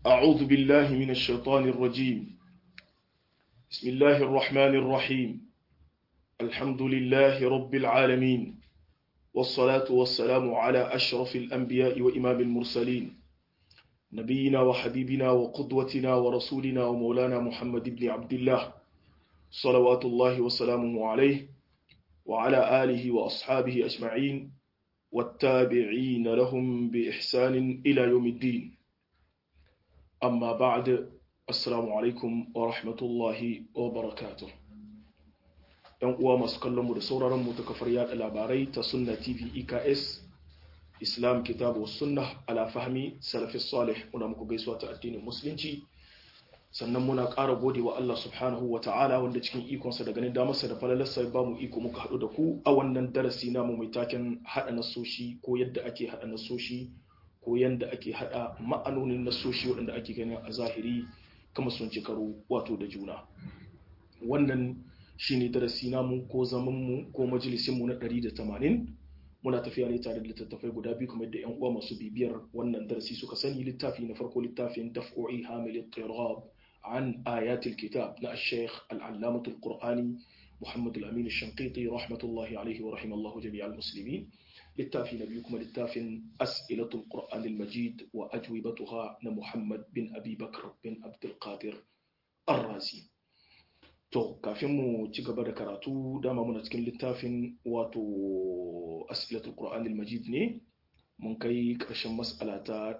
أعوذ بالله من الشيطان الرجيم بسم الله الرحمن الرحيم الحمد لله رب العالمين والصلاة والسلام على أشرف الأنبياء وإمام المرسلين نبينا وحبيبنا وقدوتنا ورسولنا ومولانا محمد بن عبد الله صلوات الله وسلامه عليه وعلى آله وأصحابه أجمعين والتابعين لهم بإحسان إلى يوم الدين أما بعد السلام عليكم ورحمة الله وبركاته ‘yan uwa masu kallonmu da sauraronmu ta kafar yada labarai ta sunna tv eks islam kitabu sunna ala fahmi salafi salih muna muku gaisuwa ta addinin musulunci sannan muna ƙara gode wa Allah subhanahu wa ta'ala wanda cikin ikonsa da ganin damarsa da falalarsa ba mu iko muka haɗu da ku a wannan darasi namu mai taken haɗa nasoshi ko yadda ake haɗa nasoshi ko yadda ake haɗa ma'anonin nasoshi waɗanda ake ganin a zahiri kama sun ci karo wato da juna wannan shine darasi namu ko zamanmu ko majalisinmu na 180 muna tafiya ne tare da littattafai guda biyu kamar da yan uwa masu bibiyar wannan darasi suka sani littafi na farko littafin daf'o'i hamil tirab عن آيات الكتاب نا الشيخ العلامة القرآني محمد الأمين الشنقيطي رحمة الله عليه ورحمه الله جميع المسلمين للتافي نبيكم للتافي أسئلة القرآن المجيد وأجوبتها محمد بن أبي بكر بن عبد القادر الرازي to kafin mu ci gaba da karatu dama muna cikin littafin wato as'ilatul qur'an al-majid ne mun kai ƙarshen mas'ala ta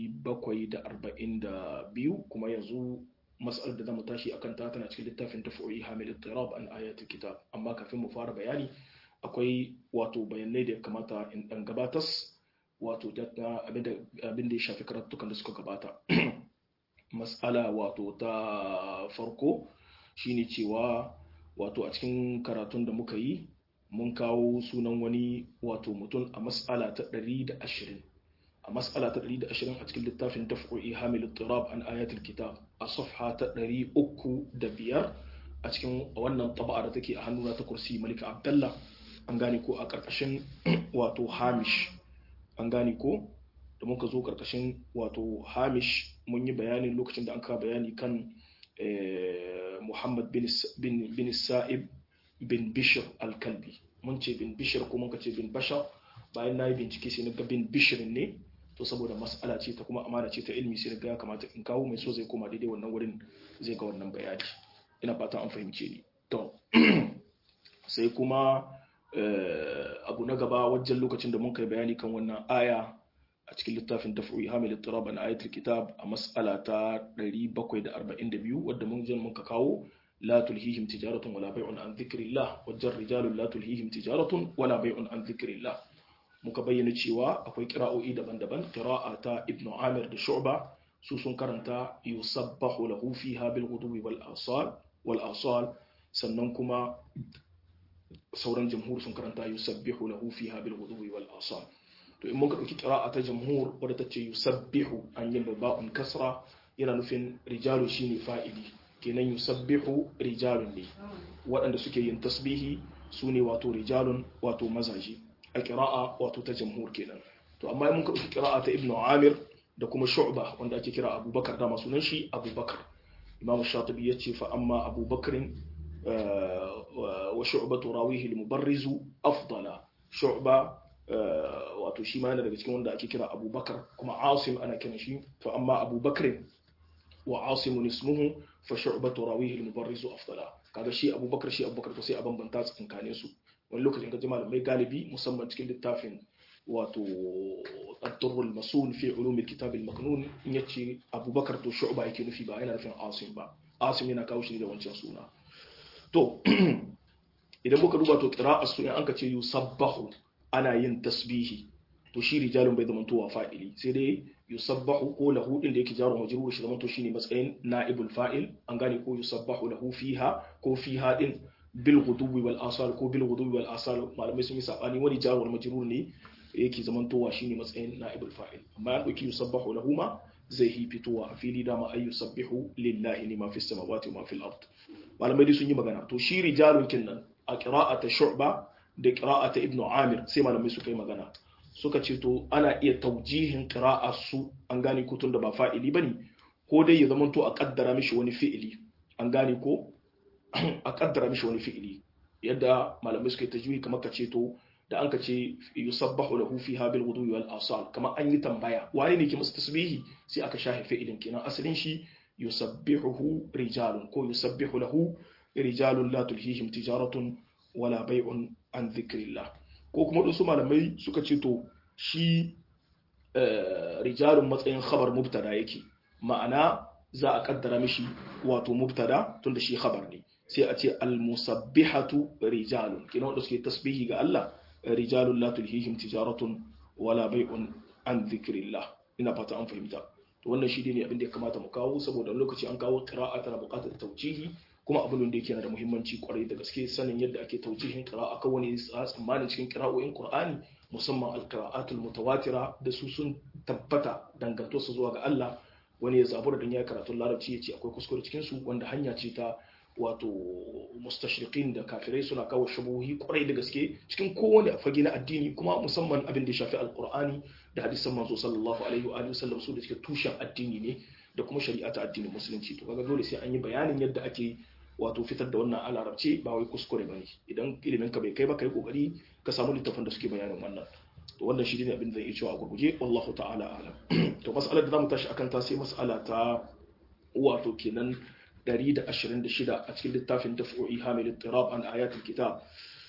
742 kuma yanzu mas'alar da zamu tashi akan ta tana cikin littafin tafuri hamil al-tirab an ayatul kitab amma kafin mu fara bayani akwai wato bayanai da ya kamata in dan gabatas wato abin da ya shafi karatukan da suka gabata mas'ala wato ta farko shine cewa wato a cikin karatun da muka yi mun kawo sunan wani wato mutum a mas'ala ta 120 a mas'ala ta 120 a cikin littafin daf'u'i hamil tirab an ayatul kitab a safha ta 305 a cikin wannan taba'a da take a hannuna ta kursi malika abdallah an gane ko a karkashin wato hamish an gane ko da muka zo karkashin wato hamish mun yi bayanin lokacin da an kawo bayani kan muhammad bin sa'ib bin bishir alkalbi mun ce bin bishir ko mun ce bin bashar bayan na yi bincike sai na ga bin bishir ne to saboda mas'ala ce ta kuma amana ce ta ilmi sai ga ya kamata in kawo mai so zai koma daidai wannan wurin zai ga wannan bayani ina fata an fahimce ni to sai kuma abu na gaba wajen lokacin da mun kai bayani kan wannan aya a cikin littafin daf'u hamil ittirab an ayatul kitab a mas'ala ta 742 wadda mun je mun ka kawo لا تلهيهم تجارة ولا بيع عن ذكر الله وجر رجال لا تلهيهم تجارة ولا بيع عن ذكر الله muka bayyana cewa akwai kira'o'i daban-daban kira'a ta ibn amir da shu'ba su sun karanta yusabbahu lahu fiha bil ghudubi wal asal wal asal sannan kuma sauran jamhur sun karanta yusabbihu lahu fiha bil ghudubi wal asal to in muka dauki kira'a ta jamhur wadda ta ce yusabbihu an yi ba'un kasra yana nufin rijalu shine fa'ili kenan yusabbihu rijalun ne waɗanda suke yin tasbihi su ne wato rijalun wato mazaje a kira'a wato ta jamhur kenan to amma mun ka ɗauki kira'a ta ibnu amir da kuma shu'ba wanda ake kira abubakar dama sunan shi abubakar imam shatibi ya ce fa amma abubakarin wa shu'batu rawihi al-mubarrizu afdala shu'ba wato shi ma yana daga cikin wanda ake kira abubakar kuma asim ana kiran shi fa amma abubakarin wa asimun ismuhu fa shu'batu rawihi al-mubarrizu afdala kaga shi abubakar shi abubakar to sai a bambanta tsakanin su wani lokacin ka ji malamai galibi musamman cikin littafin wato ad-durr al-masul fi ulum al-kitab al-maknun in yace abubakar to shu'ba yake nufi ba yana nufin asim ba asim yana kawo shi da wancan suna to idan muka duba to qira'a su in anka ce yusabbahu ana yin tasbihi to shi rijalun bai zama towa fa'ili sai dai yusabbahu ko lahu din da yake jaro majrur shi zamanto shine matsayin na'ibul fa'il an gane ko yusabbahu lahu fiha ko fiha din bil ghudubi wal asal ko bil ghudubi wal asal malamai sun yi sabani wani jaro majrur ne yake zamantowa shine matsayin na'ibul fa'il amma an dauki yusabbahu lahu ma zai hi fitowa a fili dama ay yusabbihu lillahi lima fis samawati wa ma fil ard malamai dai sun yi magana to shi rijalun kinnan a qira'ata shu'ba da qira'ata ibnu amir sai malamai suka yi magana suka ce to ana iya taujihin qira'a su an gane ko tun da ba fa'ili bane ko dai ya zamanto a kaddara mishi wani fi'ili an gane ko a kaddara mishi wani fi'ili yadda malamai suka yi tajwidi kamar ka ce to da an ka ce yusabbahu lahu fiha bil ghudwi wal asal kamar an yi tambaya wane ne ke masa tasbihi sai aka shafe fi'ilin kenan asalin shi yusabbihuhu rijalun ko yusabbihu lahu rijalun la tulhihim tijaratun wala bai'un an dhikrillah ko kuma wasu malamai suka ce to shi rijalun matsayin khabar mubtada yake ma'ana za a kaddara mishi wato mubtada tunda shi khabar ne sai a ce al-musabbihatu rijalun kina wanda suke tasbihi ga Allah rijalun la tulhihim tijaratun wala bai'un an dhikrillah ina fata an fahimta to wannan shi ne abin da ya kamata mu kawo saboda lokaci an kawo qira'a tana buƙatar taujihi kuma abin da yake da muhimmanci kwarai da gaske sanin yadda ake taujihin qira'a kan wani tsammanin cikin qira'o'in Qur'ani musamman al-qira'atul mutawatira da su sun tabbata danganto su zuwa ga Allah wani ya zabura dan ya karatu larabci ya ce akwai kuskure cikin su wanda hanya ce ta wato mustashriqin da kafirai suna kawo shubuhi kwarai da gaske cikin kowane fage na addini kuma musamman abin da ya shafi alqur'ani da hadisan manzo sallallahu alaihi wa sallam su da suke tushen addini ne da kuma shari'a ta addinin musulunci to kaga dole sai an yi bayanin yadda ake wato fitar da wannan alarabce ba wai kuskure bane idan ilimin ka bai kai ba kai kokari ka samu littafin da suke bayanin wannan to wannan shi ne abin da zan iya cewa a gurguje wallahu ta'ala alam to mas'alar da zamu tashi akan ta sai mas'ala ta wato kenan 126 a cikin littafin daf'u'i hamil ittirab an ayatul kitab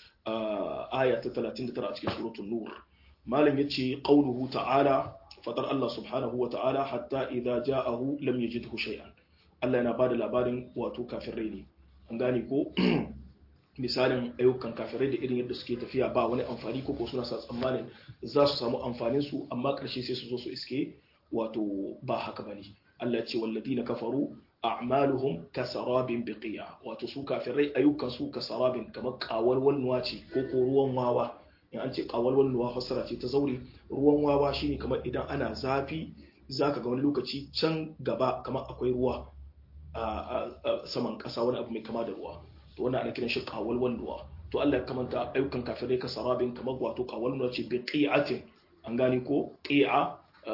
aya ta 39 a cikin suratul nur malam yace qauluhu ta'ala fadar Allah subhanahu wa ta'ala hatta idza ja'ahu lam yajidhu shay'an Allah yana bada labarin wato kafirai ne an gane ko misalin ayyukan kafirai da irin yadda suke tafiya ba wani amfani ko suna sa tsammanin za su samu amfanin su amma karshe sai su zo su iske wato ba haka bane Allah ya ce walladina kafaru a'maluhum kasarabin biqiya wato su kafirai ayyukan su kasarabin kamar kawalwal nuwa ce ko ko ruwan wawa in an ce kawalwal nuwa fasara ce ta zaure ruwan wawa shine kamar idan ana zafi zaka ga wani lokaci can gaba kamar akwai ruwa a saman kasa wani abu mai kama da ruwa to wannan ana kiran shi kawalwal nuwa to Allah ya kamanta ayyukan kafirai kasarabin kamar wato kawal nuwa ce biqiyatin an gane ko qi'a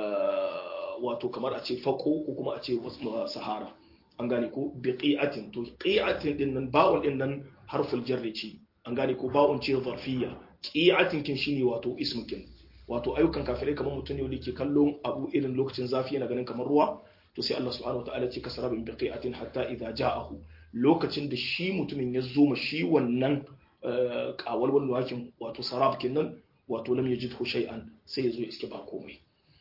wato kamar a ce fako ko kuma a ce sahara an gane ko bi qi'atin to qi'atin din nan ba'un din nan harful jarri ce an gane ko ba'un ce zarfiyya qi'atin kin shine wato ismukin wato ayyukan kafirai kamar mutum ne wanda ke kallon abu irin lokacin zafi yana ganin kamar ruwa to sai Allah subhanahu wataala ce kasarabin bi qi'atin hatta idza ja'ahu lokacin da shi mutumin ya zo ma shi wannan kawal wannan wakin wato sarab nan wato lam yajidhu shay'an sai ya zo ya iske ba komai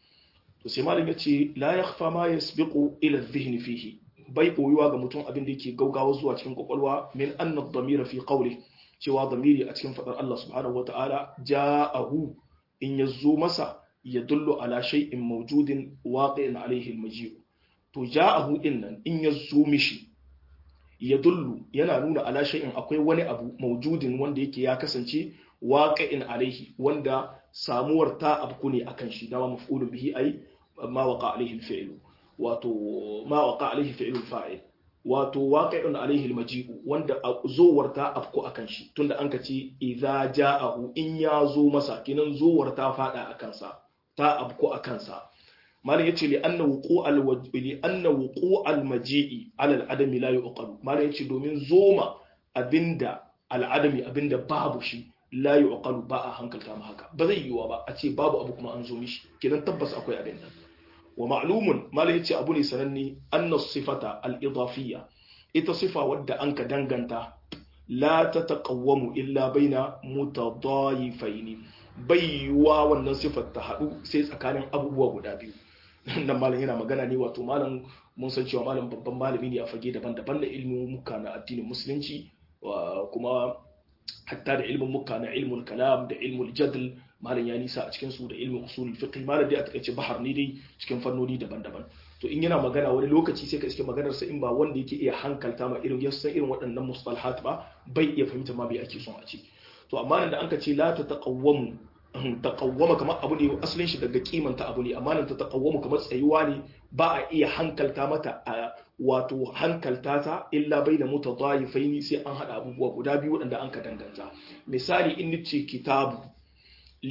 to sai malam yace la yakhfa ma yasbiqu ila adh-dhihni fihi bai boyuwa ga mutum abin da yake gaugawa zuwa cikin kwakwalwa min anna ad-damira fi qawli cewa damiri a cikin fadar Allah subhanahu wata'ala ja'ahu in yazo masa yadullu ala shay'in mawjudin waqi'in alayhi al-maji' to ja'ahu din nan in yazo mishi yadullu yana nuna ala shay'in akwai wani abu mawjudin wanda yake ya kasance waqi'in alayhi wanda samuwar ta abku ne akan shi dama maf'ulun bihi ai ma waqa alayhi al-fi'lu wato ma waqa alaihi fi'lul fa'il wato waqi'un alaihi almaji'u wanda zowar ta afko akan shi tunda an kace idza ja'ahu in ya zo masa kinan zowar ta fada akan sa ta afko akan sa malam yace li anna wuqu'al li anna wuqu'al maji'i ala al-adami la yuqalu malam yace domin zoma abinda al-adami abinda babu shi la yuqalu ba a hankalta ma haka ba zai yiwa ba a ce babu abu kuma an zo mishi kinan tabbas akwai abin nan wa ma'lumun mala yace abu ne sananne anna sifata al-idafiyya ita sifa wadda anka danganta la tataqawwamu illa baina mutadayifaini baiwa wannan sifar ta hadu sai tsakanin abubuwa guda biyu nan malam yana magana ne wato malam mun san cewa malam babban malami ne a fage daban-daban da ilmin muka na addinin musulunci kuma hatta da ilmin muka na ilmul kalam da ilmul jadl malam ya nisa a cikin su da ilmin usul fiqh malam dai a takaice bahar ne dai cikin fannoni daban-daban to in yana magana wani lokaci sai ka iske maganar sa in ba wanda yake iya hankalta ma irin yasan irin waɗannan mustalahat ba bai iya fahimta ma bai ake son a ce to amma nan da an ka ce la ta taqawwamu taqawwama kamar abu ne asalin shi daga kimanta abu ne amma nan ta taqawwamu kamar tsayuwa ne ba a iya hankalta mata a wato hankalta ta illa bai da mutadayifaini sai an hada abubuwa guda biyu waɗanda an ka danganta misali in nace kitabu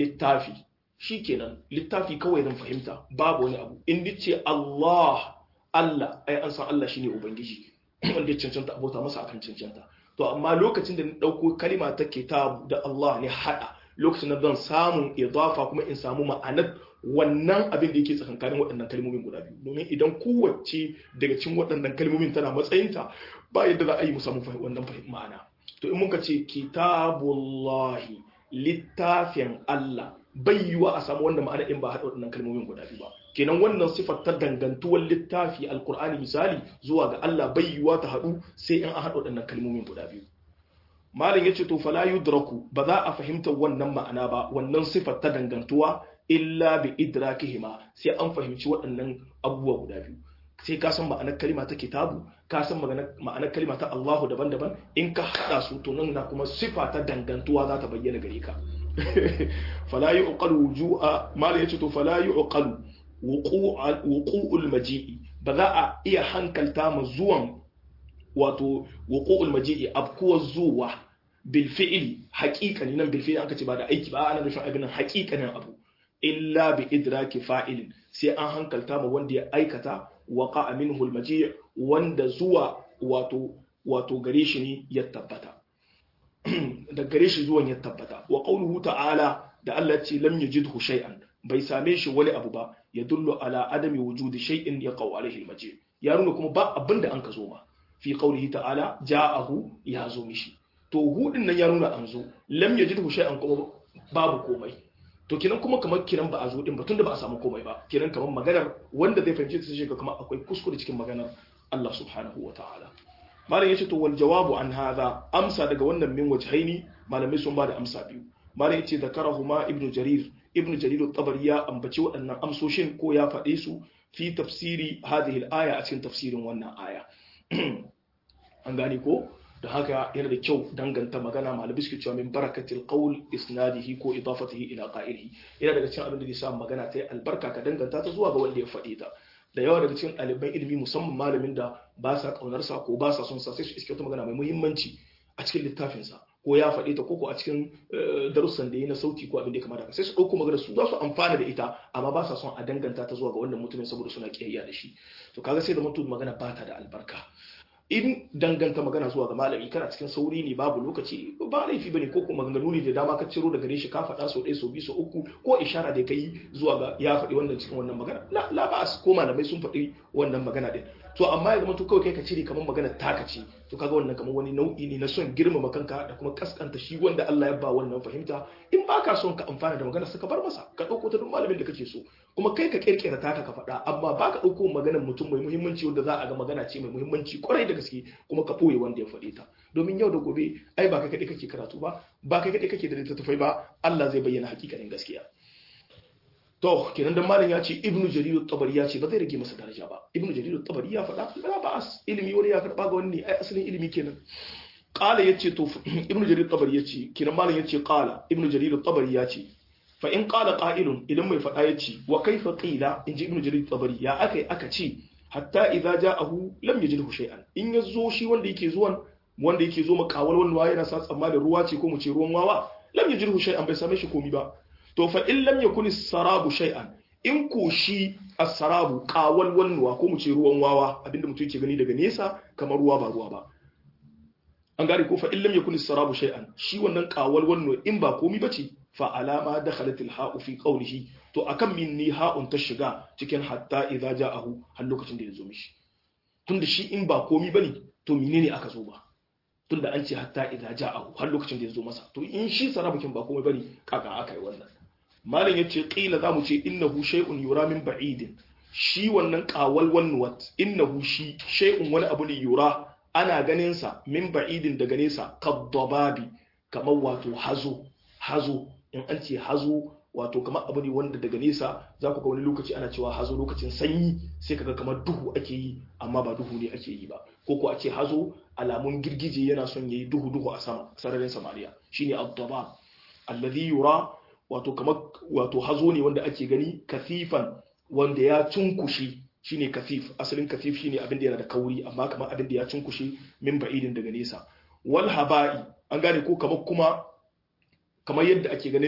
littafi shikenan littafi kawai zan fahimta babu wani abu in nace Allah Allah ai an san Allah shine ubangiji wanda ya cancanta abota masa akan cancanta to amma lokacin da na dauko kalima ta kitab da Allah ne hada lokacin da zan samu idafa kuma in samu ma'anar wannan abin da yake tsakankanin waɗannan kalmomin guda biyu domin idan kowace daga cikin waɗannan kalmomin tana matsayinta ba yadda za a yi mu samu wannan ma'ana to in muka ce kitabullahi littafin Allah bai yiwa a samu wannan ma'ana in ba haɗa waɗannan kalmomin guda biyu ba kenan wannan sifar ta dangantuwar littafi alkur'ani misali zuwa ga Allah bai yiwa ta haɗu sai in an haɗa waɗannan kalmomin guda biyu malam yace to fala yudraku ba za a fahimta wannan ma'ana ba wannan sifar ta dangantuwa illa bi idrakihima sai an fahimci waɗannan abubuwa guda biyu sai ka san ma'anar kalima ta kitabu ka san ma'anar kalima ta Allahu daban-daban in ka hada su to nan na kuma sifa ta dangantuwa za ta bayyana gare ka fala yuqalu wuju'a mal yace to fala yuqalu wuqu'ul maji'i ba za a iya hankalta ma zuwan wato wuqu'ul maji'i abkuwa zuwa bil fi'li haqiqani nan bil fi'li aka ce ba da aiki ba ana nufin abin haqiqanin abu illa bi idraki fa'ilin sai an hankalta ma wanda ya aikata waqa minhu al-maji' wanda zuwa wato wato gare shi ne ya tabbata da gare shi zuwan ya tabbata wa qawluhu ta'ala da Allah ce lam yajidhu shay'an bai same shi wani abu ba ya dullu ala adami wujudi shay'in yaqaw alayhi al-maji' ya nuna kuma ba abinda an ka zo ma fi qawlihi ta'ala ja'ahu ya zo mishi to hudin nan ya nuna an zo lam yajidhu shay'an kuma babu komai to kenan kuma kamar kiran ba a zo din ba tunda ba a samu komai ba kenan kamar maganar wanda zai fahimci ta shi kamar akwai kuskure cikin maganar Allah subhanahu wa ta'ala malam yace to wal jawabu an hadha amsa daga wannan min wajhaini malamai sun ba da amsa biyu malam yace zakarahuma ibnu jarir ibnu jarir at-tabari ya ambaci waɗannan amsoshin ko ya faɗe su fi tafsiri hadhihi al-aya a cikin tafsirin wannan aya an gane ko da haka yana da kyau danganta magana malabi suke cewa min barakatil qawl isnadihi ko idafatihi ila qa'ilihi yana daga cikin abin da zai sa magana ta yi albarka ka danganta ta zuwa ga wanda ya faɗe ta da yawa daga cikin ɗaliban ilimi musamman malamin da ba sa ƙaunar sa ko ba sa son sa sai su iske wata magana mai muhimmanci a cikin littafin sa ko ya faɗe ta ko a cikin darussan da yi na sauti ko abin da ya kamata sai su ɗauko magana su za su amfana da ita amma ba sa son a danganta ta zuwa ga wannan mutumin saboda suna kiyayya da shi to kaga sai da mutum magana ba ta da albarka in danganta magana zuwa ga malami kana cikin sauri ne babu lokaci ba laifi bane ko kuma maganganu ne da dama ka ciro daga gare shi ka faɗa sau ɗaya sau biyu sau uku ko ishara da kai zuwa ga ya faɗi wannan cikin wannan magana la la ba ko malamai sun faɗi wannan magana din to amma ya zama to kawai kai ka cire kamar magana taka ce to kaga wannan kamar wani nau'i ne na son girmama kanka da kuma kaskanta shi wanda Allah ya ba wannan fahimta in baka son ka amfana da magana ka bar masa ka ɗauko ta duk malamin da kake so kuma kai ka kirkira taka ka faɗa amma baka ɗauko maganar mutum mai muhimmanci wanda za a ga magana ce mai muhimmanci kwarai da gaske kuma ka ɓoye wanda ya faɗe ta domin yau da gobe ai ba kai kaɗai kake karatu ba ba kai kaɗai kake da littattafai ba Allah zai bayyana hakikanin gaskiya to kenan dan malam ya ce ibnu jarir tabari ya ce ba zai rage masa daraja ba ibnu jarir tabari ya faɗa ba ba as ilimi wani ya karɓa ga wani ai asalin ilimi kenan qala yace to ibnu jarir tabari yace kenan malam yace qala ibnu jarir tabari ya ce fa in qala qa'ilun idan mai faɗa yace wa kaifa qila in ji ibnu jarir tabari ya akai aka ce hatta idza ja'ahu lam yajidhu shay'an in yazo shi wanda yake zuwan wanda yake zo makawal wannan wawa yana sa tsammanin ruwa ce ko mu ce ruwan wawa lam yajidhu shay'an bai same shi komi ba to fa in lam yakun sarabu shay'an in ko shi as-sarabu qawal wannuwa ko mu ce ruwan wawa abinda mutum yake gani daga nesa kamar ruwa ba ruwa ba an gane ko fa in lam yakun sarabu shay'an shi wannan qawal wannuwa in ba komi bace fa alama dakhalat al-ha'u fi qawlihi to akan min ni ha'un ta shiga cikin hatta idza ja'ahu har lokacin da ya zo mishi tunda shi in ba komi bane to menene aka zo ba tunda an ce hatta idza ja'ahu har lokacin da ya zo masa to in shi sarabukin ba komai bane kaka aka yi wannan malam yace qila zamu ce innahu shay'un yura min ba'idin shi wannan qawal wanwat innahu shi shay'un wani abu ne yura ana ganin sa min ba'idin daga nesa kaddababi kamar wato hazo hazo in an ce hazo wato kamar abu ne wanda daga nesa za ku ga wani lokaci ana cewa hazo lokacin sanyi sai kaga kamar duhu ake yi amma ba duhu ne ake yi ba ko ko a ce hazo alamun girgije yana son yayi duhu duhu a sama sararin samariya shine ad-dabab alladhi yura wato kamar wato hazo ne wanda ake gani kafifan wanda ya cunkushe shine kafif asalin kafif shine abin da yana da kauri amma kamar abin da ya cunkushe min ba'idin daga nesa wal haba'i an gane ko kamar kuma kamar yadda ake ganin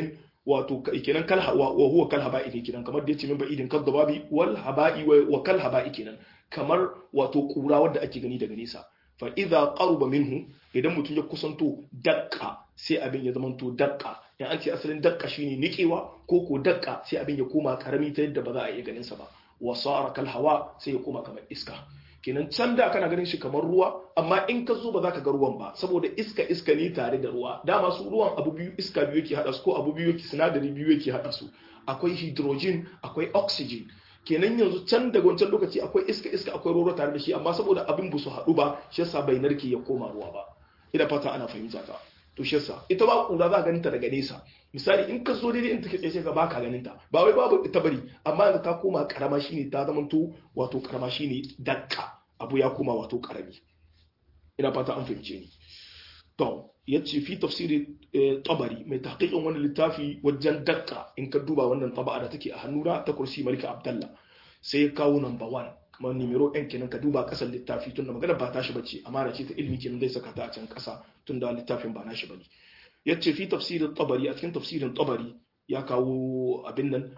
wato kenan kal wa huwa kal haba'i ne kenan kamar da yace min ba'idin kal dababi wal haba'i wa kal haba'i kenan kamar wato kura wadda ake gani daga nesa fa idza qaruba minhu idan mutum ya kusanto dakka sai abin ya zamanto dakka in an ce asalin dakka shine nikewa ko ko dakka sai abin ya koma karami ta yadda ba za a iya ganin sa ba wa sara kal hawa sai ya koma kamar iska kenan can da kana ganin shi kamar ruwa amma in ka zo ba za ka ga ruwan ba saboda iska iska ne tare da ruwa dama su ruwan abu biyu iska biyu yake hada su ko abu biyu yake sinadari biyu yake hada su akwai hydrogen akwai oxygen kenan yanzu can daga wancan lokaci akwai iska iska akwai ruwa tare da shi amma saboda abin ba su haɗu ba shi yasa bai narke ya koma ruwa ba ina fata ana fahimta ta to shi yasa ita ba kura za ganin ta daga nesa misali in ka zo daidai in take tsaye ga baka ganin ta ba wai babu ita bari amma yanzu ta koma karama shine ta zamanto wato karama shine dakka abu ya koma wato karami ina fata an fahimce ni to yace fi tafsiri tabari mai tahqiqin wannan littafi wajen dakka in ka duba wannan taba'a da take a hannuna ta kursi malika abdallah sai ya kawo number 1 kamar numero ɗin kenan ka duba ƙasar littafi tunda magana ba tashi bace amana ce ta ilmi kenan zai saka ta a can ƙasa tunda littafin ba nashi bane yace fi tafsirin tabari a cikin tafsirin tabari ya kawo abin nan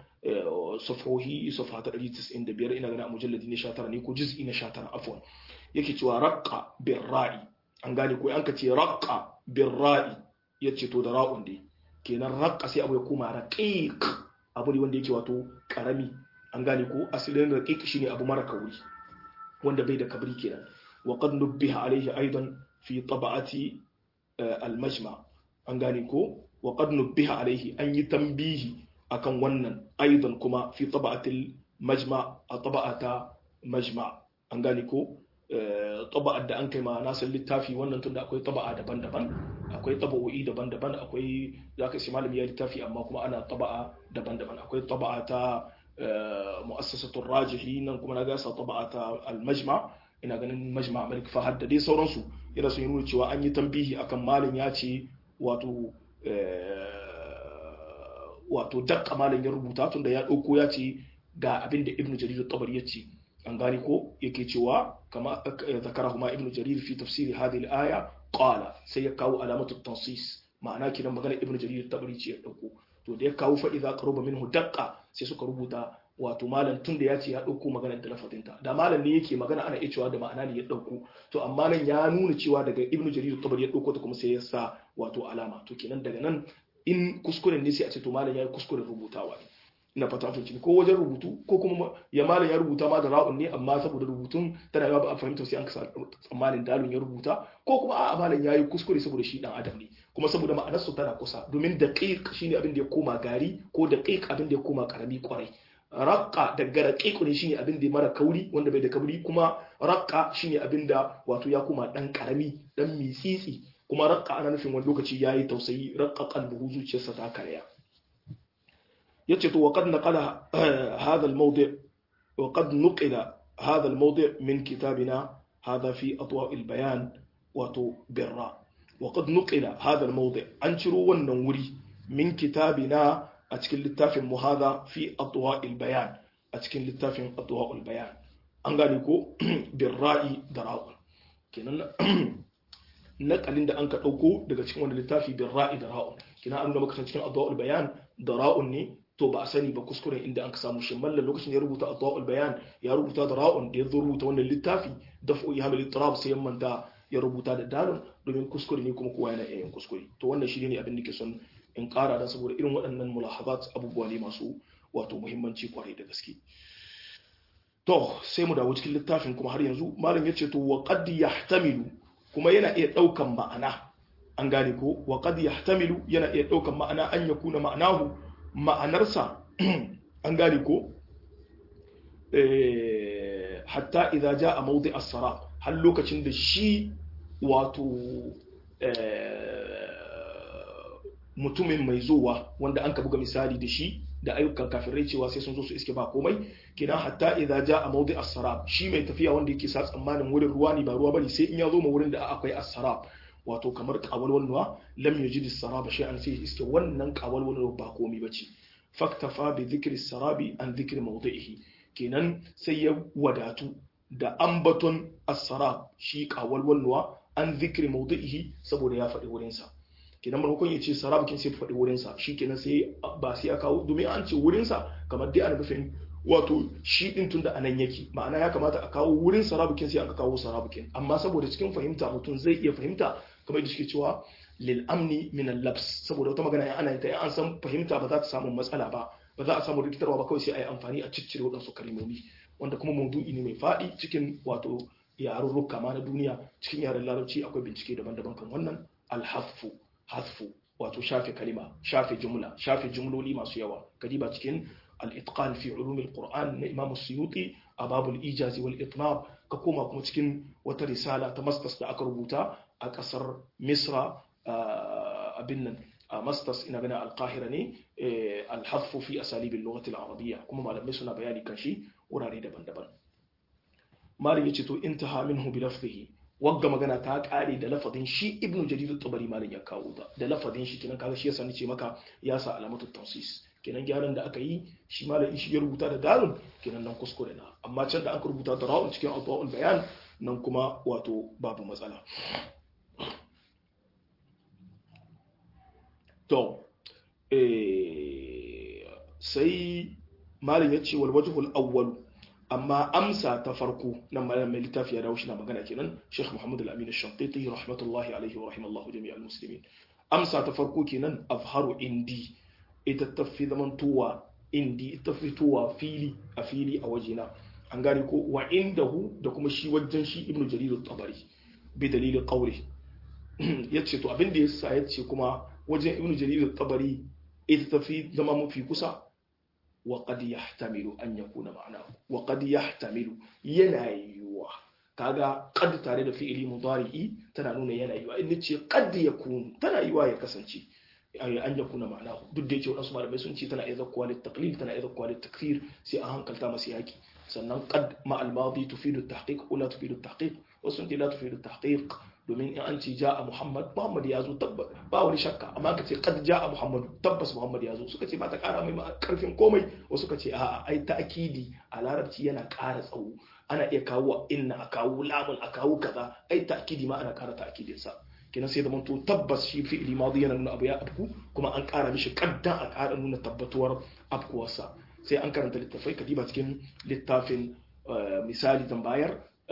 safahi safa ta 195 ina ganin a mujalladi na 19 ne ko juz'i na 19 afwan yake cewa raqqa bir ra'i an gane ko an ka ce raqqa bir ra'i yace to da ra'un dai kenan raqqa sai abu ya koma raqiq abu ne wanda yake wato karami an gane ko asalin raqiq shine abu mara kauri wanda bai da kabri kenan wa qad nubbiha alayhi aidan fi tab'ati al-majma an gane ko wa qad nubbiha alayhi an yi tambihi akan wannan aidan kuma fi tab'atil majma a tab'ata majma an gane ko taba'ar da an kai ma nasan littafi wannan tunda akwai taba'a daban-daban akwai taba'o'i daban-daban akwai zaka shi malami ya littafi amma kuma ana taba'a daban-daban akwai taba'a ta mu'assasatul rajihi nan kuma na gasa taba'a ta al-majma ina ganin majma malik fahad da dai sauransu yana sun yi nuna cewa an yi tambihi akan malin ya ce wato wato dakka malin ya rubuta tunda ya ɗauko ya ce ga abin da ibnu jarir tabari ya ce an gane ko yake cewa kama zakara kuma ibnu jarir fi tafsiri hadhihi al-aya qala sai ya kawo alamatu tansis ma'ana kidan magana ibnu jarir tabari ce ya dauko to da ya kawo fa idza qaruba minhu daqqa sai suka rubuta wato malam tun da ya ce ya dauko magana da lafazinta da malam ne yake magana ana iya cewa da ma'ana ne ya dauko to amma nan ya nuna cewa daga ibnu jarir tabari ya dauko ta kuma sai ya sa wato alama to kenan daga nan in kuskuren ne sai a ce to malam ya yi kuskuren rubutawa ne ina fata fahimci ko wajen rubutu ko kuma ya malam ya rubuta ma da ra'un ne amma saboda rubutun tana yawa ba a fahimta sai an kasa tsammanin dalun ya rubuta ko kuma a'a malam ya yi kuskure saboda shi dan adam ne kuma saboda ma'anar su tana kusa domin daqiq shine abin da ya koma gari ko daqiq abin da ya koma karami kwarai raqqa daga raqiq ne shine abin da ya mara kauri wanda bai da kauri kuma raqqa shine abin da wato ya koma dan karami dan mitsitsi kuma raqqa ana nufin wani lokaci yayi tausayi raqqa qalbuhu zuciyarsa ta karya yace to waqad naqala hadha al-mawdi' waqad nuqila hadha al-mawdi' min kitabina hadha fi atwa' al-bayan wato birra waqad nuqila hadha al-mawdi' an ciro wannan wuri min kitabina a cikin littafin mu hadha fi atwa' al-bayan a cikin littafin atwa' al-bayan an gane ko birra'i da ra'un kenan nakalin da an ka dauko daga cikin wannan littafi birra'i da ra'un kenan an ga maka cikin atwa' al-bayan da ra'un ne to ba a sani ba kuskuren inda an ka samu shi mallan lokacin ya rubuta adwa'ul bayan ya rubuta da ra'un da ya zo rubuta wannan littafi daf'u ihmal ittirab sai yamman da ya rubuta da dalil domin kuskure ne kuma kowa yana iya yin kuskure to wannan shi ne abin da ke son in ƙara dan saboda irin waɗannan mulahazat abubuwa ne masu wato muhimmanci kwarai da gaske to sai mu dawo cikin littafin kuma har yanzu malam ya ce to wa qad yahtamilu kuma yana iya ɗaukan ma'ana an gane ko wa qad yahtamilu yana iya ɗaukan ma'ana an yakuna ma'anahu ma'anarsa an gane ko hatta idza jaa mawdi as-sara har lokacin da shi wato mutumin mai zuwa wanda an ka buga misali da shi da ayyukan kafirai cewa sai sun zo su iske ba komai kina hatta idza jaa mawdi as-sarab shi mai tafiya wanda yake sa tsammanin wurin ruwa ne ba ruwa bane sai in ya zo ma wurin da akwai as-sarab wato kamar kawalwalwa lam yajid as-saraba shay'an sai iske wannan kawalwalwa ba komai bace faktafa bi dhikri sarabi an dhikri mawdi'ihi kenan sai ya wadatu da ambaton as-sarab shi kawalwalwa an dhikri mawdi'ihi saboda ya faɗi wurin sa kenan maimakon ya ce sarabukin sai faɗi wurinsa shi kenan sai ba sai ya kawo domin an ce wurinsa kamar dai ana nufin wato shi din tun da anan yake ma'ana ya kamata a kawo wurin sarabukin sai aka kawo sarabukin amma saboda cikin fahimta mutum zai iya fahimta kamar da suke cewa lil amni min al-labs saboda wata magana ana ta an san fahimta ba za ta samu matsala ba ba za a samu rikitarwa ba kawai sai a yi amfani a ciccire waɗansu kalmomi wanda kuma maudu'i ne mai faɗi cikin wato yarurruka ma na duniya cikin yaren larabci akwai bincike daban-daban kan wannan alhaffu hasfu wato shafe kalima shafe jumla shafe jumloli masu yawa kadiba cikin al-itqan fi ulum al-qur'an na imam suyuti a babul ijazi wal itmam ka koma kuma cikin wata risala ta masters da aka rubuta a kasar misra abin nan a masters ina gana al-qahira ne al-hasfu fi asalib al-lughah al-arabiyya kuma malamai suna bayani kan shi wurare daban-daban malam yace to intaha minhu bi lafzihi wagga magana ta kare da lafazin shi ibnu jarir at-tabari malam ya kawo ta da lafazin shi kenan kaga shi yasa nace maka ya sa alamatu tansis kenan gyaran da aka yi shi malam shi ya rubuta da dalun kenan nan kuskure na amma can da aka rubuta da ra'un cikin adwaul bayan nan kuma wato babu matsala to eh sai malam yace wal wajhul awwal amma amsa ta farko nan malam mai littafi ya dawo shi na magana kenan Sheikh Muhammad Al-Amin Ash-Shantiti rahmatullahi alaihi wa rahimallahu jami'al muslimin amsa ta farko kenan afharu indi ita tafi zamantowa indi ita fitowa fili a fili a wajena an gane ko wa indahu da kuma shi wajen shi Ibn Jarir at-Tabari bi dalilin qawli yace to abin da yasa yace kuma wajen Ibn Jarir at-Tabari ita tafi zama mafi kusa وقد يحتمل أن يكون معناه وقد يحتمل ينايوا kaga qad tare da fi'ili mudari'i tana nuna yana yiwa in nace qad yakun tana yiwa ya kasance an yakuna ma'ana duk da yake wasu malamai sun ce tana iya zakkuwa lit taqlil tana iya zakkuwa lit takfir sai an hankalta masa yaki sannan qad ma al madi tufidu at tahqiq wala tufidu at tahqiq wasu ce la tufidu at tahqiq domin in an ce ja'a muhammad muhammad ya zo tabbas ba wani shakka amma ka ce qad ja'a muhammad tabbas muhammad ya zo suka ce ba ta kara mai karfin komai wasu ka ce a'a ai ta'kidi a larabci yana ƙara tsawo ana iya kawo inna a kawo lamun a kawo kaza ai ta'kidi ma ana ƙara ta'kidin sa kenan sai da mun to tabbas shi fi'ili madi yana nuna abu ya afku kuma an ƙara mishi kaddan a ƙara nuna tabbatuwar afkuwarsa sai an karanta littafai kadiba cikin littafin misali tambayar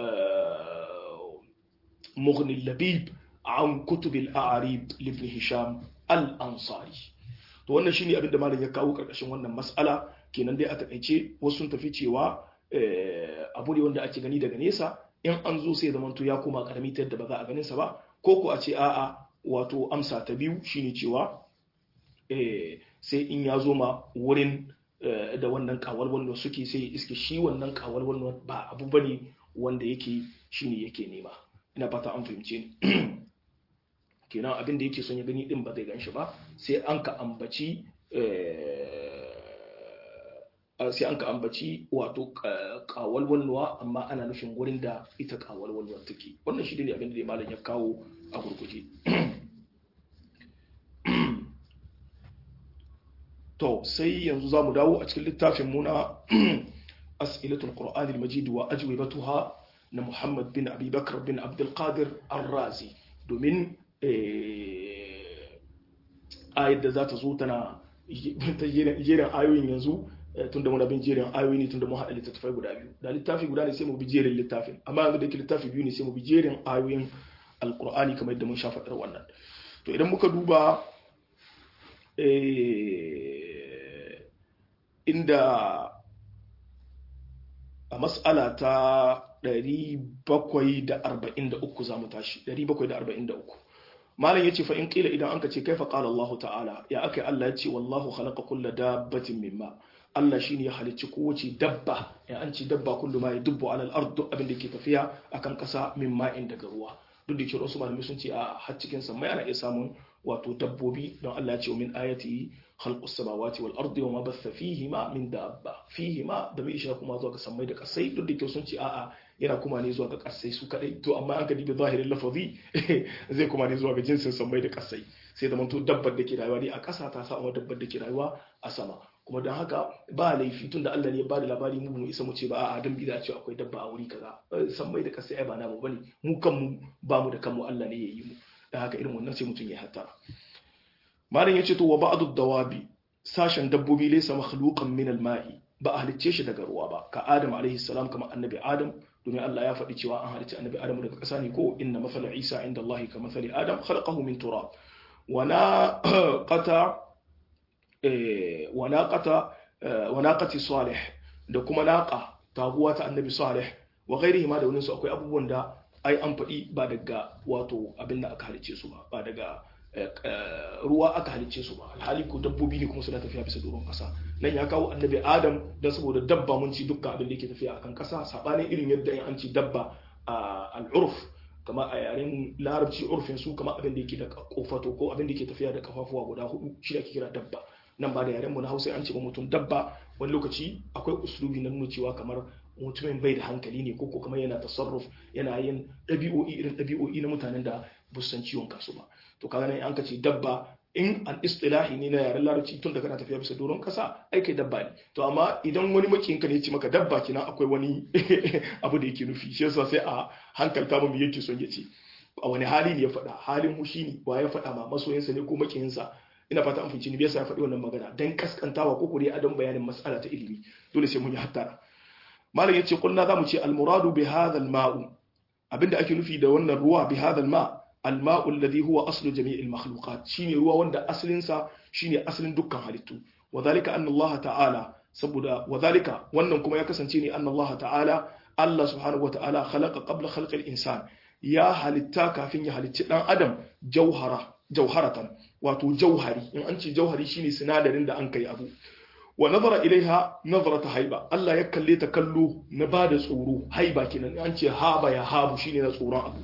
مغني اللبيب عن كتب الأعريب لابن هشام الأنصاري to wannan shine abin da malam ya kawo karkashin wannan mas'ala kenan dai a takaice wasu sun tafi cewa abu ne wanda ake gani daga nesa in an zo sai zamanto ya koma karami ta yadda ba za a ganin sa ba ko ko a ce a'a wato amsa ta biyu shine cewa sai in ya zo ma wurin da wannan kawal wanda suke sai iske shi wannan kawal wanda ba abu bane wanda yake shine yake nema ina fata an fahimce ni kenan abin da yake son ya gani din ba zai gan shi ba sai an ka ambaci sai an ka ambaci wato kawalwalwa amma ana nufin wurin da ita kawalwalwa take wannan shi ne abin da malam ya kawo a gurguje to sai yanzu za mu dawo a cikin littafin muna as'ilatul qur'an al-majid wa ajwibatuha na Muhammad bin Abi Bakr bin Abdul Qadir Ar-Razi domin ayat da za ta zo tana jerin ayoyin yanzu tun da muna bin jerin ayoyi ne tun da mun haɗa littattafai guda biyu da littafi guda ne sai mu bi jerin littafin amma yanzu da ke littafi biyu ne sai mu bi jerin ayoyin alkur'ani kamar yadda mun sha faɗar wannan to idan muka duba inda a mas'ala ta 743 za mu tashi 743 malam yace fa in qila idan anka ce kaifa qala Allah ta'ala ya akai Allah yace wallahu khalaqa kulla dabbatin mimma Allah shine ya halicci kowace dabba ya an ce dabba kullu ma yadubbu ala al-ard abin da ke tafiya akan kasa mimma in daga ruwa duk da cewa wasu malamai sun ce a har cikin samai ana iya samun wato dabbobi don Allah ya ce min ayati khalqus samawati wal ardi wa ma batha fihima min dabba fihima da bai isha kuma zuwa ga samai da kasai duk da cewa sun ce a'a yana kuma ne zuwa ga kasai su kadai to amma an ka dibi zahirin lafazi zai kuma ne zuwa ga jinsin samai da kasai sai da manto dabbar da ke rayuwa ne a ƙasa ta sa dabbar da ke rayuwa a sama kuma don haka ba laifi tun da Allah ne ya bada labari mu mu isa mu ce ba a dan bida ce akwai dabba a wuri kaza sammai da kasai ai ba namu bane mu kanmu ba mu da kanmu Allah ne ya yi mu dan haka irin wannan sai mutum ya hatta malam yace to wa ba'du dawabi sashen dabbobi laysa makhluqan min al-ma'i ba a halicce shi daga ruwa ba ka adam alaihi salam kamar annabi adam domin Allah ya faɗi cewa an halicci annabi adam daga ƙasa ne ko inna mathala isa inda Allah ka mathali adam khalaqahu min turab wa naqata wa naqata wa naqati salih da kuma naqa taguwa ta annabi salih wa ghairihi ma da wani su akwai abubuwan da ai an faɗi ba daga wato abin da aka halicce su ba ba daga ruwa aka halicce su ba alhali ko dabbobi ne kuma suna tafiya bisa doron kasa nan ya kawo annabi adam don saboda dabba mun ci dukkan abin da yake tafiya akan kasa sabanin irin yadda in an ci dabba a al'urf kama a yaren larabci urfin su kama abin da yake da kofato ko abin da yake tafiya da kafafuwa guda hudu shi da ake kira dabba nan ba da yaren mu na hausa an ce ba mutum dabba wani lokaci akwai uslubi na nuna cewa kamar mutumin bai da hankali ne ko kamar yana tasarruf yana yin ɗabi'o'i irin ɗabi'o'i na mutanen da ba san ciwon kasu ba to kaga nan an ka ce dabba in an istilahi ne na yaren larabci tun da kana tafiya bisa doron kasa ai kai dabba ne to amma idan wani makiyin ka ne ce maka dabba kina akwai wani abu da yake nufi shi yasa sai a hankalta mu yake son ya ce a wani hali ne ya faɗa halin mushi ne wa ya faɗa ma masoyinsa ne ko makiyinsa ina fata an fahimci ni yasa ya faɗi wannan magana dan kaskantawa ko kure adon bayanin mas'ala ta ilimi dole sai mun yi hattara malam yace kulna zamu ce al muradu bi hadha al ma'u abinda ake nufi da wannan ruwa bi hadha al ma' al ma'u alladhi huwa aslu jami' al makhluqat shine ruwa wanda asalin sa shine asalin dukkan halittu wadhalika anna Allah ta'ala saboda wadhalika wannan kuma ya kasance ne anna Allah ta'ala Allah subhanahu wa ta'ala khalaqa qabla khalqi al insan ya halitta kafin ya halicci dan adam jauhara jauharatan wato jauhari in an ce jauhari shine sinadarin da an kai abu wa nazara ilaiha nazarata haiba Allah ya kalle ta kallo na bada tsoro haiba kenan an ce haba ya habu shine na tsoron abu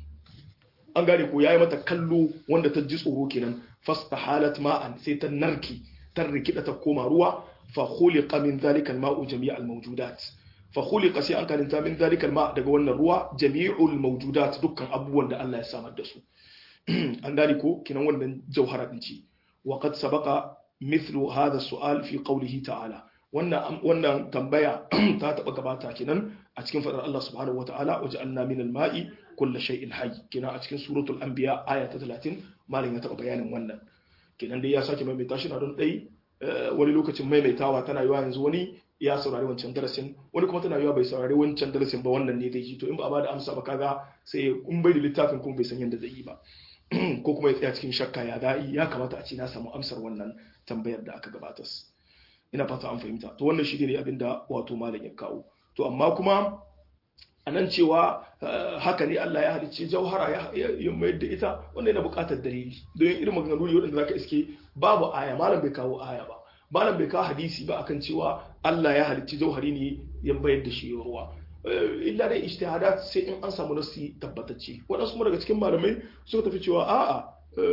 an gane ko yayi mata kallo wanda ta ji tsoro kenan fastahalat ma'an sai ta narki ta rikida ta koma ruwa fa khuliqa min dhalika al-ma'u jami'al mawjudat fa khuliqa sai an kalinta min dhalika al-ma' daga wannan ruwa jami'ul mawjudat dukkan abubuwan da Allah ya samar da su an gane ko kinan wannan jauhara din ce wa qad sabaqa mithlu hadha su'al fi qawlihi ta'ala wannan wannan tambaya ta taba gabata kinan a cikin fadar Allah subhanahu wata'ala waja'alna min al-ma'i kullu shay'in hayy kinan a cikin suratul anbiya aya ta 30 malin ya taba bayanin wannan kinan dai ya sake maimaita shi na don dai wani lokacin maimaitawa tana yiwa yanzu wani ya saurari wancan darasin wani kuma tana yiwa bai saurari wancan darasin ba wannan ne zai ji to in ba a bada amsa ba kaga sai in bai da littafin kuma bai san yadda zai yi ba ko kuma ya tsaya cikin shakka ya da'i ya kamata a ce na samu amsar wannan tambayar da aka gabatar ina fata an fahimta to wannan shi ne abin da wato malam ya kawo to amma kuma a nan cewa haka ne Allah ya halicce jauhara ya mayar da ita wanda yana buƙatar dalili don irin maganganu ne waɗanda zaka iske babu aya malam bai kawo aya ba malam bai kawo hadisi ba akan cewa Allah ya halicci jauhari ne ya bayar da shi ruwa illa dai ijtihadat sai in an samu nasi tabbatacce waɗansu kuma daga cikin malamai suka tafi cewa a'a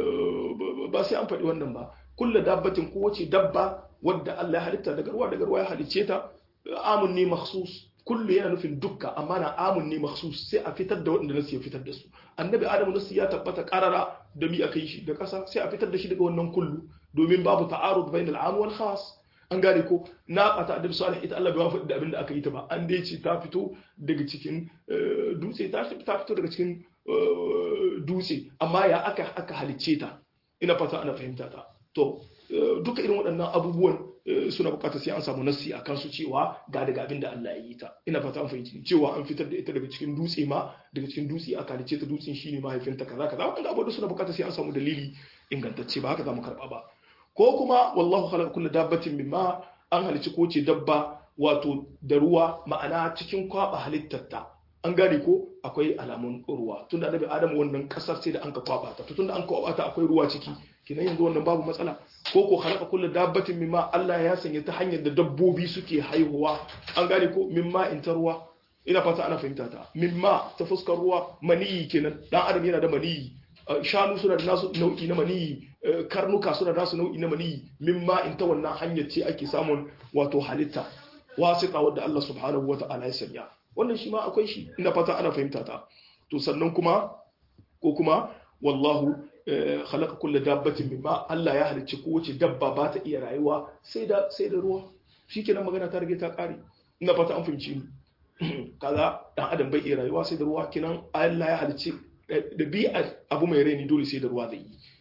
ba sai an faɗi wannan ba kulla dabbatin ko wace dabba wadda Allah ya halitta daga ruwa daga ruwa ya halicce ta amun ne makhsus kullu yana nufin dukka amma na amun ne makhsus sai a fitar da waɗanda nasu ya fitar da su annabi adamu nasu ya tabbata karara da mi aka yi shi da ƙasa sai a fitar da shi daga wannan kullu domin babu ta'arud bainal am wal khas an gane ko na ƙata annabi salih ita Allah bai faɗi da abin da aka yi ta ba an dai ce ta fito daga cikin dutse ta fito daga cikin dutse amma ya aka aka halicce ta ina fata ana fahimta ta to duka irin waɗannan abubuwan suna bukatar sai an samu nassi a kansu cewa ga daga abin da Allah ya yi ta ina fata an fahimci cewa an fitar da ita daga cikin dutse ma daga cikin dutse aka halicce ta dutsen shine mahaifinta kaza kaza wannan abubuwan suna bukatar sai an samu dalili ingantacce ba haka za mu karba ba ko kuma wallahu khalaqa kullu dabbatin mimma an halicci ko ce dabba wato da ruwa ma'ana cikin kwaba halittarta an gane ko akwai alamun ruwa tunda annabi adamu wannan kasar sai da an ka kwaba ta tunda an kwaba ta akwai ruwa ciki kinan yanzu wannan babu matsala ko ko khalaqa kullu dabbatin mimma Allah ya sanya ta hanyar da dabbobi suke haihuwa an gane ko mimma in ta ruwa ina fata ana fahimta ta mimma ta fuskar ruwa maniyi kenan dan adam yana da maniyi shanu suna da nasu nau'i na maniyi karnuka suna da nasu nau'i na maniyi mimma in ta wannan hanyar ce ake samun wato halitta wasita wadda Allah subhanahu wata'ala ya sanya wannan shi ma akwai shi ina fata ana fahimta ta to sannan kuma ko kuma wallahu khalaqa kulla dabbatin mimma Allah ya halicci kowace dabba ba ta iya rayuwa sai da sai da ruwa shikenan magana ta rage ta kare ina fata an fahimci ni kaza dan adam bai iya rayuwa sai da ruwa kinan Allah ya halicci dabi'ar abu mai rai ni dole sai da ruwa zai yi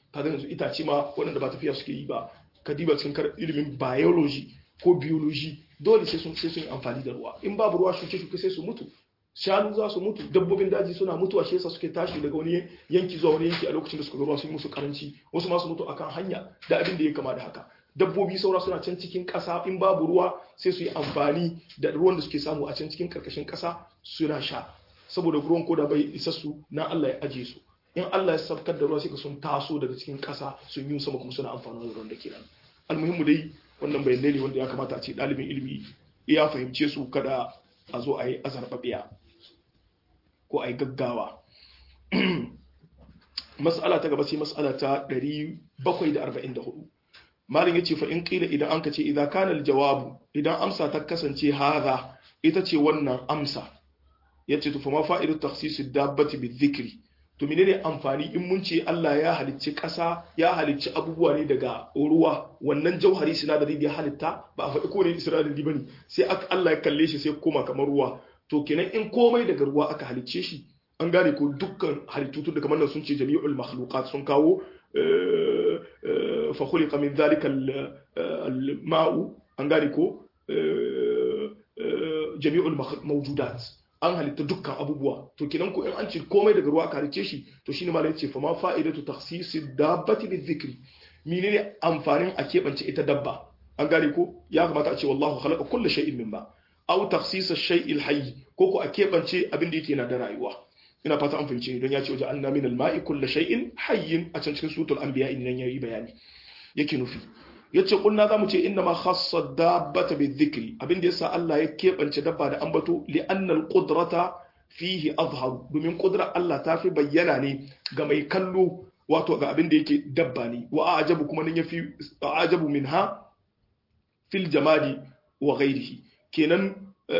kaga yanzu itace ma waɗanda ba tafiya suke yi ba ka diba cikin ilimin biology ko biology dole sai sun sai sun yi amfani da ruwa in babu ruwa shuke shuke sai su mutu shanu za su mutu dabbobin daji suna mutuwa shi yasa suke tashi daga wani yanki zuwa wani yanki a lokacin da suka ga ruwa sun yi musu karanci wasu ma su mutu akan hanya da abin da ya kama da haka dabbobi saura suna can cikin ƙasa in babu ruwa sai su yi amfani da ruwan da suke samu a can cikin karkashin ƙasa suna sha saboda ruwan koda bai isa su na Allah ya aje su in Allah ya sabkar da ruwa sai ka sun taso daga cikin ƙasa sun yi sama kuma suna amfani da ruwan da ke nan almuhimmu dai wannan bayanai ne wanda ya kamata a ce ɗalibin ilimi ya fahimce su kada a zo a yi azarbabiya ko a yi gaggawa mas'ala ta gaba sai mas'ala ta 744 malin yace fa in qila idan anka ce idan kana aljawabu idan amsa ta kasance hadha ita ce wannan amsa yace to fa ma fa'idu takhsis ad-dabbati bizikri to menene amfani in mun ce Allah ya halicci ƙasa ya halicci abubuwa ne daga ruwa wannan jauhari sinadari da ya halitta ba a faɗi ko ne sinadari bane sai Allah ya kalle shi sai koma kamar ruwa to kenan in komai daga ruwa aka halicce shi an gane ko dukkan halittu tun da kamar nan sun ce jami'ul makhluqat sun kawo fa khuliqa min dhalika al-ma'u an gane ko jami'ul mawjudat an halitta dukkan abubuwa to kenan ko in an ce komai daga ruwa aka halicce shi to shine malai ce fa ma fa'idatu takhsisi dabbati bizikri menene amfanin a keɓance ita dabba an gane ko ya kamata a ce wallahu khalaqa kulli shay'in min ba aw takhsis ash-shay'i al-hayy ko ko a keɓance abin da yake na da rayuwa ina fata an fahimce ni don ya ce waje anna min al-ma'i kulli shay'in hayyin a can cikin suratul anbiya idan yayi bayani yake nufi yace kunna zamu ce inna ma khassa dabbata bizikri abin da yasa Allah ya keɓance dabba da ambato li anna al-qudrata fihi azhar domin kudrar Allah ta fi bayyana ne ga mai kallo wato ga abin da yake dabba ne wa ajabu kuma nan yafi ajabu minha fil jamadi wa ghairihi kenan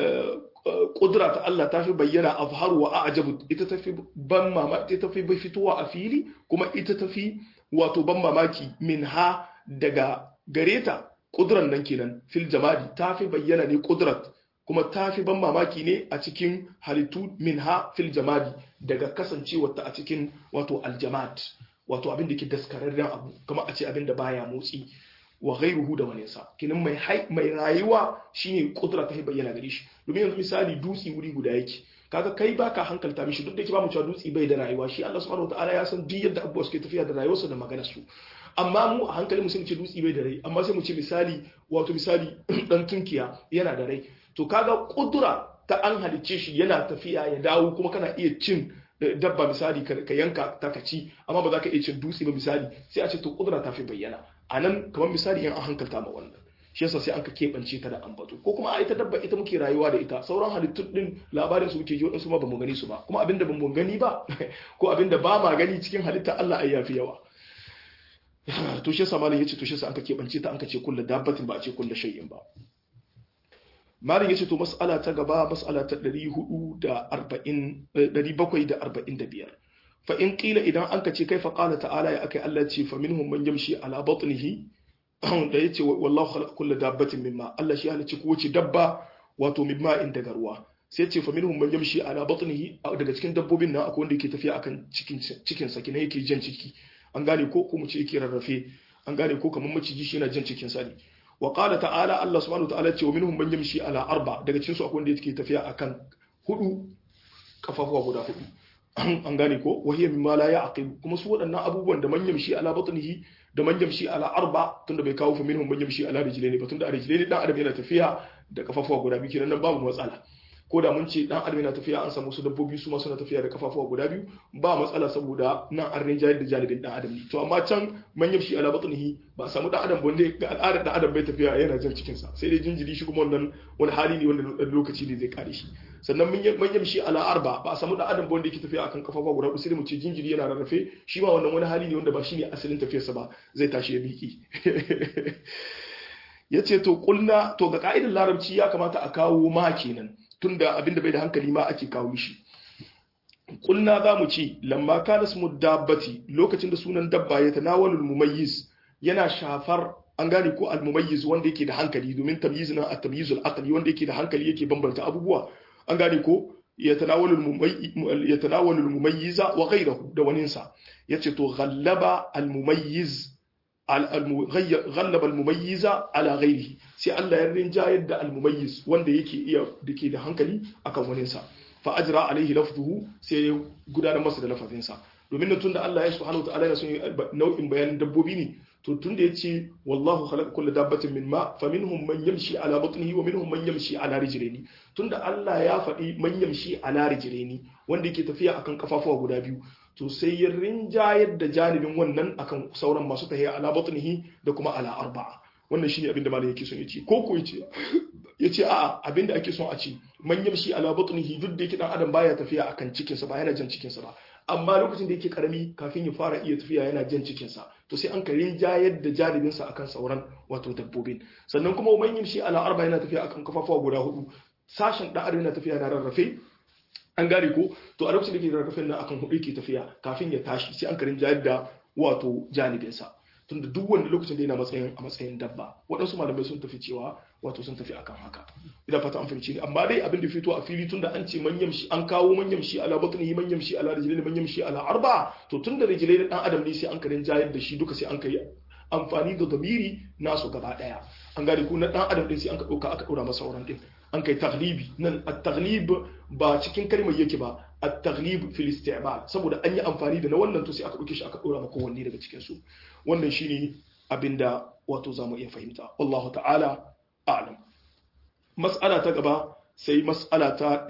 kudura ta Allah ta fi bayyana azharu wa ajabu ita ta fi ban mamaki ita ta fi fitowa a fili kuma ita ta fi wato ban mamaki minha daga gareta kuduran nan kenan fil jamadi ta fi bayyana ne kudrat kuma ta fi ban mamaki ne a cikin halittu minha fil jamadi daga kasancewarta a cikin wato aljamad wato abin da ke daskararren abu kuma a ce abin da baya motsi wa ghairuhu da wani sa kinan mai mai rayuwa shine kudura ta bayyana gare shi domin yanzu misali dutsi wuri guda yake kaga kai baka hankalta mishi duk da yake ba mu cewa dutsi bai da rayuwa shi Allah subhanahu wataala ya san duk yadda abubuwa suke tafiya da rayuwarsa da maganar su amma mu a hankali mu sai mu ce dutsi bai da rai amma sai mu ce misali wato misali dan tunkiya yana da rai to kaga kudura ta an halicce shi yana tafiya ya dawo kuma kana iya cin dabba misali ka yanka ta ka ci amma ba za ka iya cin dutse ba misali sai a ce to kudura ta fi bayyana a nan kamar misali yan an hankalta ma wannan shi yasa sai an ka keɓance ta da ambato ko kuma a ita dabba ita muke rayuwa da ita sauran halittun din labarin su muke ji waɗansu ma ba mu gani su ba kuma abinda ba mu gani ba ko abinda ba ma gani cikin halitta Allah ai yafi yawa to shi yasa malam yace to shi yasa an ka keɓance ta an ka ce kullu dabbatin ba a ce kullu shay'in ba malam yace to mas'ala ta gaba mas'ala ta 745 fa in qila idan an ka ce kai fa qala ta'ala ya akai Allah ce fa minhum man yamshi ala batnihi da yace wallahu khalaqa kulla dabbatin mimma Allah shi halicci kowace dabba wato mimma in daga ruwa sai ce fa minhum man yamshi ala batnihi daga cikin dabbobin nan akwai wanda yake tafiya akan cikin cikin sa kina yake jan ciki an gane ko ko mu ce yake rarrafe an gane ko kamar maciji shi yana jan cikin sa ne wa qala ta'ala Allah subhanahu wa ta'ala ce wa minhum man yamshi ala arba daga cikin su akwai wanda yake tafiya akan hudu kafafuwa guda hudu an gane ko wa hiya mimma la ya'qil kuma su waɗannan abubuwan da man yamshi ala batnihi da man yamshi ala arba tunda bai kawo fa minhum man yamshi ala rijlaini ba tunda a rijlaini dan adam yana tafiya da kafafuwa guda biyu kenan nan babu matsala ko da mun ce dan adam yana tafiya an samu su dabbobi su ma suna tafiya da kafafuwa guda biyu ba matsala saboda nan an rinjayar da janibin dan adam ne to amma can man yamshi ala batnihi ba samu dan adam wanda ga al'adar dan adam bai tafiya yana jan cikin sa sai dai jinjiri shi kuma wannan wani hali ne wanda dan lokaci ne zai kare shi sannan man yamshi ala arba ba samu dan adam wanda yake tafiya akan kafafuwa guda sai mu ce jinjiri yana rarrafe shi ma wannan wani hali ne wanda ba shine asalin tafiyarsa ba zai tashi ya miki yace to kulna to ga ka'idar larabci ya kamata a kawo ma kenan tunda abinda bai da hankali ma ake kawo shi kulna za mu ce lamma kana ismu dabbati lokacin da sunan dabba ya tanawalul mumayyiz yana shafar an gane ko al mumayyiz wanda yake da hankali domin tamyiz na at tamyizul aqli wanda yake da hankali yake bambanta abubuwa an gane ko yatanawalu yatanawalu al-mumayyiza wa ghayruhu da waninsa yace to ghallaba al-mumayyiz ghallaba al-mumayyiza ala ghayrihi sai Allah ya rinjayar da al-mumayyiz wanda yake iya dake da hankali akan waninsa fa ajra alaihi lafzuhu sai ya gudanar masa da lafazinsa domin da tunda Allah ya subhanahu wataala yana son nau'in bayanin dabbobi ne to tunda yace wallahu khalaqa kulla dabbatin min ma faminhum man yamshi ala batnihi wa minhum man yamshi ala rijlaini tunda Allah ya faɗi man yamshi ala rijlaini wanda yake tafiya akan kafafuwa guda biyu to sai ya rinjayar da janibin wannan akan sauran masu tahiya ala batnihi da kuma ala arba'a wannan shine abin da malam yake son ya ce ko ko yace yace a'a abin da ake son a ce man yamshi ala batnihi duk da yake dan adam baya tafiya akan cikin sa ba yana jan cikin sa ba amma lokacin da yake karami kafin ya fara iya tafiya yana jan cikin sa to sai an karin jayar da jaribin sa akan sauran wato dabbobin sannan kuma man yamshi ala arba yana tafiya akan kafafuwa guda hudu sashen dan adam yana tafiya na rarrafe an gane ko to a lokacin da yake rarrafe nan akan hudu yake tafiya kafin ya tashi sai an karin jayar da wato janibin sa tunda duk wanda lokacin da yana matsayin a matsayin dabba waɗansu malamai sun tafi cewa wato sun tafi akan haka ina fata an fahimci ne amma dai abin da fito a fili tunda an ce manyan shi an kawo manyan shi ala batnihi manyan shi ala rijlaini manyan shi ala arba to tunda rijlai dan adam ne sai an karin jayar da shi duka sai an kai amfani da damiri nasu gaba daya an gane ko na dan adam din sai an ka dauka aka daura masa sauran din an kai taglibi nan at-taglib ba cikin kalmar yake ba at-taglib fil isti'mal saboda an yi amfani da na wannan to sai aka dauke shi aka dora maka wanne daga cikin su wannan shine abinda wato zamu iya fahimta wallahu ta'ala a'lam mas'ala ta gaba sai mas'ala ta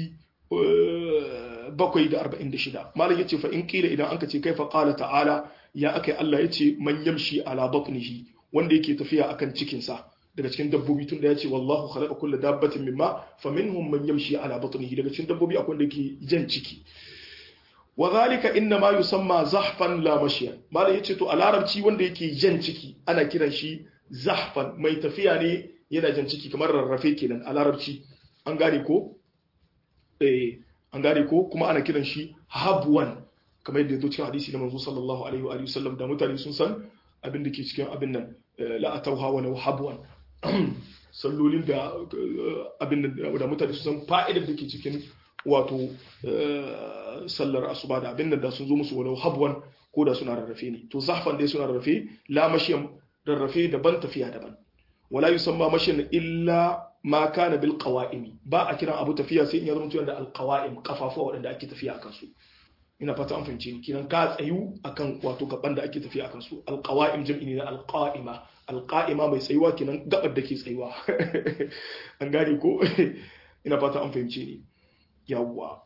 746 malam yace fa in kila idan anka ce kaifa qala ta'ala ya akai Allah yace man yamshi ala batnihi wanda yake tafiya akan cikin sa daga cikin dabbobi tun da yace wallahu khalaqa kulla dabbatin mimma faminhum man yamshi ala batnihi daga cikin dabbobi akwai wanda yake jan ciki wa zalika inna ma yusamma zahfan la mashiyan malam yace to a larabci wanda yake jan ciki ana kiran shi zahfan mai tafiya ne yana jan ciki kamar rarrafe kenan a larabci an gane ko eh an gane ko kuma ana kiran shi habwan kamar yadda yazo cikin hadisi na manzo sallallahu alaihi wa alihi wasallam da mutane sun san abin da ke cikin abin nan la atawha wa law habwan sallolin da abin da mutane sun san fa'idar da ke cikin wato sallar asuba da abin da sun zo musu walau habwan ko da suna rarrafe ne to zahfan dai suna rarrafe la mashiyan rarrafe daban tafiya daban wala yusamma mashiyan illa ma kana bil qawa'imi ba a kiran abu tafiya sai in ya zama tuyan da al qawa'im kafafuwa waɗanda ake tafiya akan su ina fata an fahimce ni kiran ka tsayu akan wato gaban da ake tafiya akan su al qawa'im jam'i ne na al qa'ima al qa'ima mai tsayuwa kinan gabar da ke tsayuwa an gane ko ina fata an fahimce ni yawwa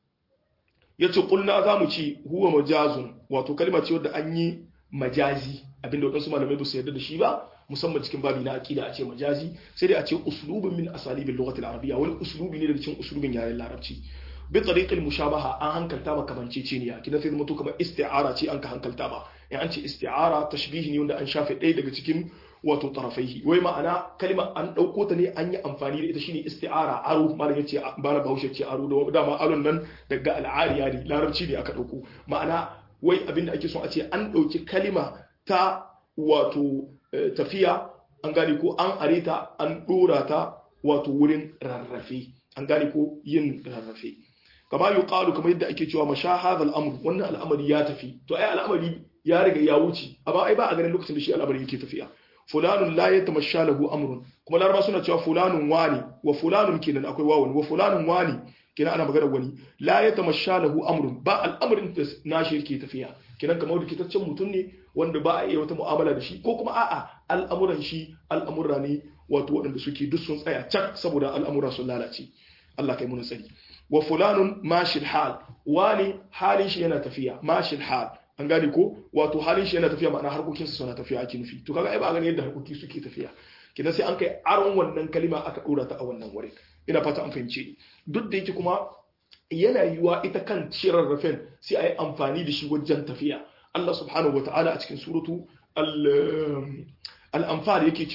yace kulna zamu ci huwa majazun wato kalma ce wadda an yi majazi abinda wadansu malamai ba su yarda da shi ba musamman cikin babi na aqida a ce majazi sai dai a ce uslubun min asalibil lughati al-arabiyya wani uslubi ne daga cikin uslubin yaren larabci bi tariqil mushabaha an hankalta ba kamanceceniya kidan sai mutu kamar isti'ara ce an ka hankalta ba in an ce isti'ara tashbihi ne wanda an shafe ɗaya daga cikin wato tarafaihi wai ma'ana kalma an ɗauko ta ne an yi amfani da ita shine isti'ara aro malam yace bana bahaushe ce aro da dama aron nan daga al'ariya ne larabci ne aka ɗauko ma'ana wai abinda ake son a ce an ɗauki kalima ta wato tafiya an gane ko an areta an ɗora ta wato wurin rarrafe an gane ko yin rarrafe kama yi ƙalu kamar yadda ake cewa masha hadha al'amur wannan al'amari ya tafi to ai al'amari ya riga ya wuce amma ai ba a ganin lokacin da shi al'amari yake tafiya fulanun la yatamasha lahu amrun kuma laraba suna cewa fulanun wani wa fulanun kenan akwai wawun wa fulanun wani kenan ana magana wani la yatamasha lahu amrun ba al'amarin da nashi yake tafiya kenan kamar da kitaccen mutum ne wanda ba a iya wata mu'amala da shi ko kuma a'a al'amuran shi al'amura ne wato waɗanda suke duk sun tsaya cak saboda al'amura sun lalace Allah kai mun tsari wa fulanun mashil hal wani halin shi yana tafiya mashil hal an gane ko wato halin shi yana tafiya ma'ana harkokinsa suna tafiya ake nufi to kaga ai ba gani yadda harkoki suke tafiya kidan sai an kai aron wannan kalima aka dora ta a wannan wurin ina fata an fahimce ni duk da yake kuma yana yiwa ita kan rarrafen sai a yi amfani da shi wajen tafiya Allah subhanahu wa ta'ala a cikin suratu al-anfal yake cewa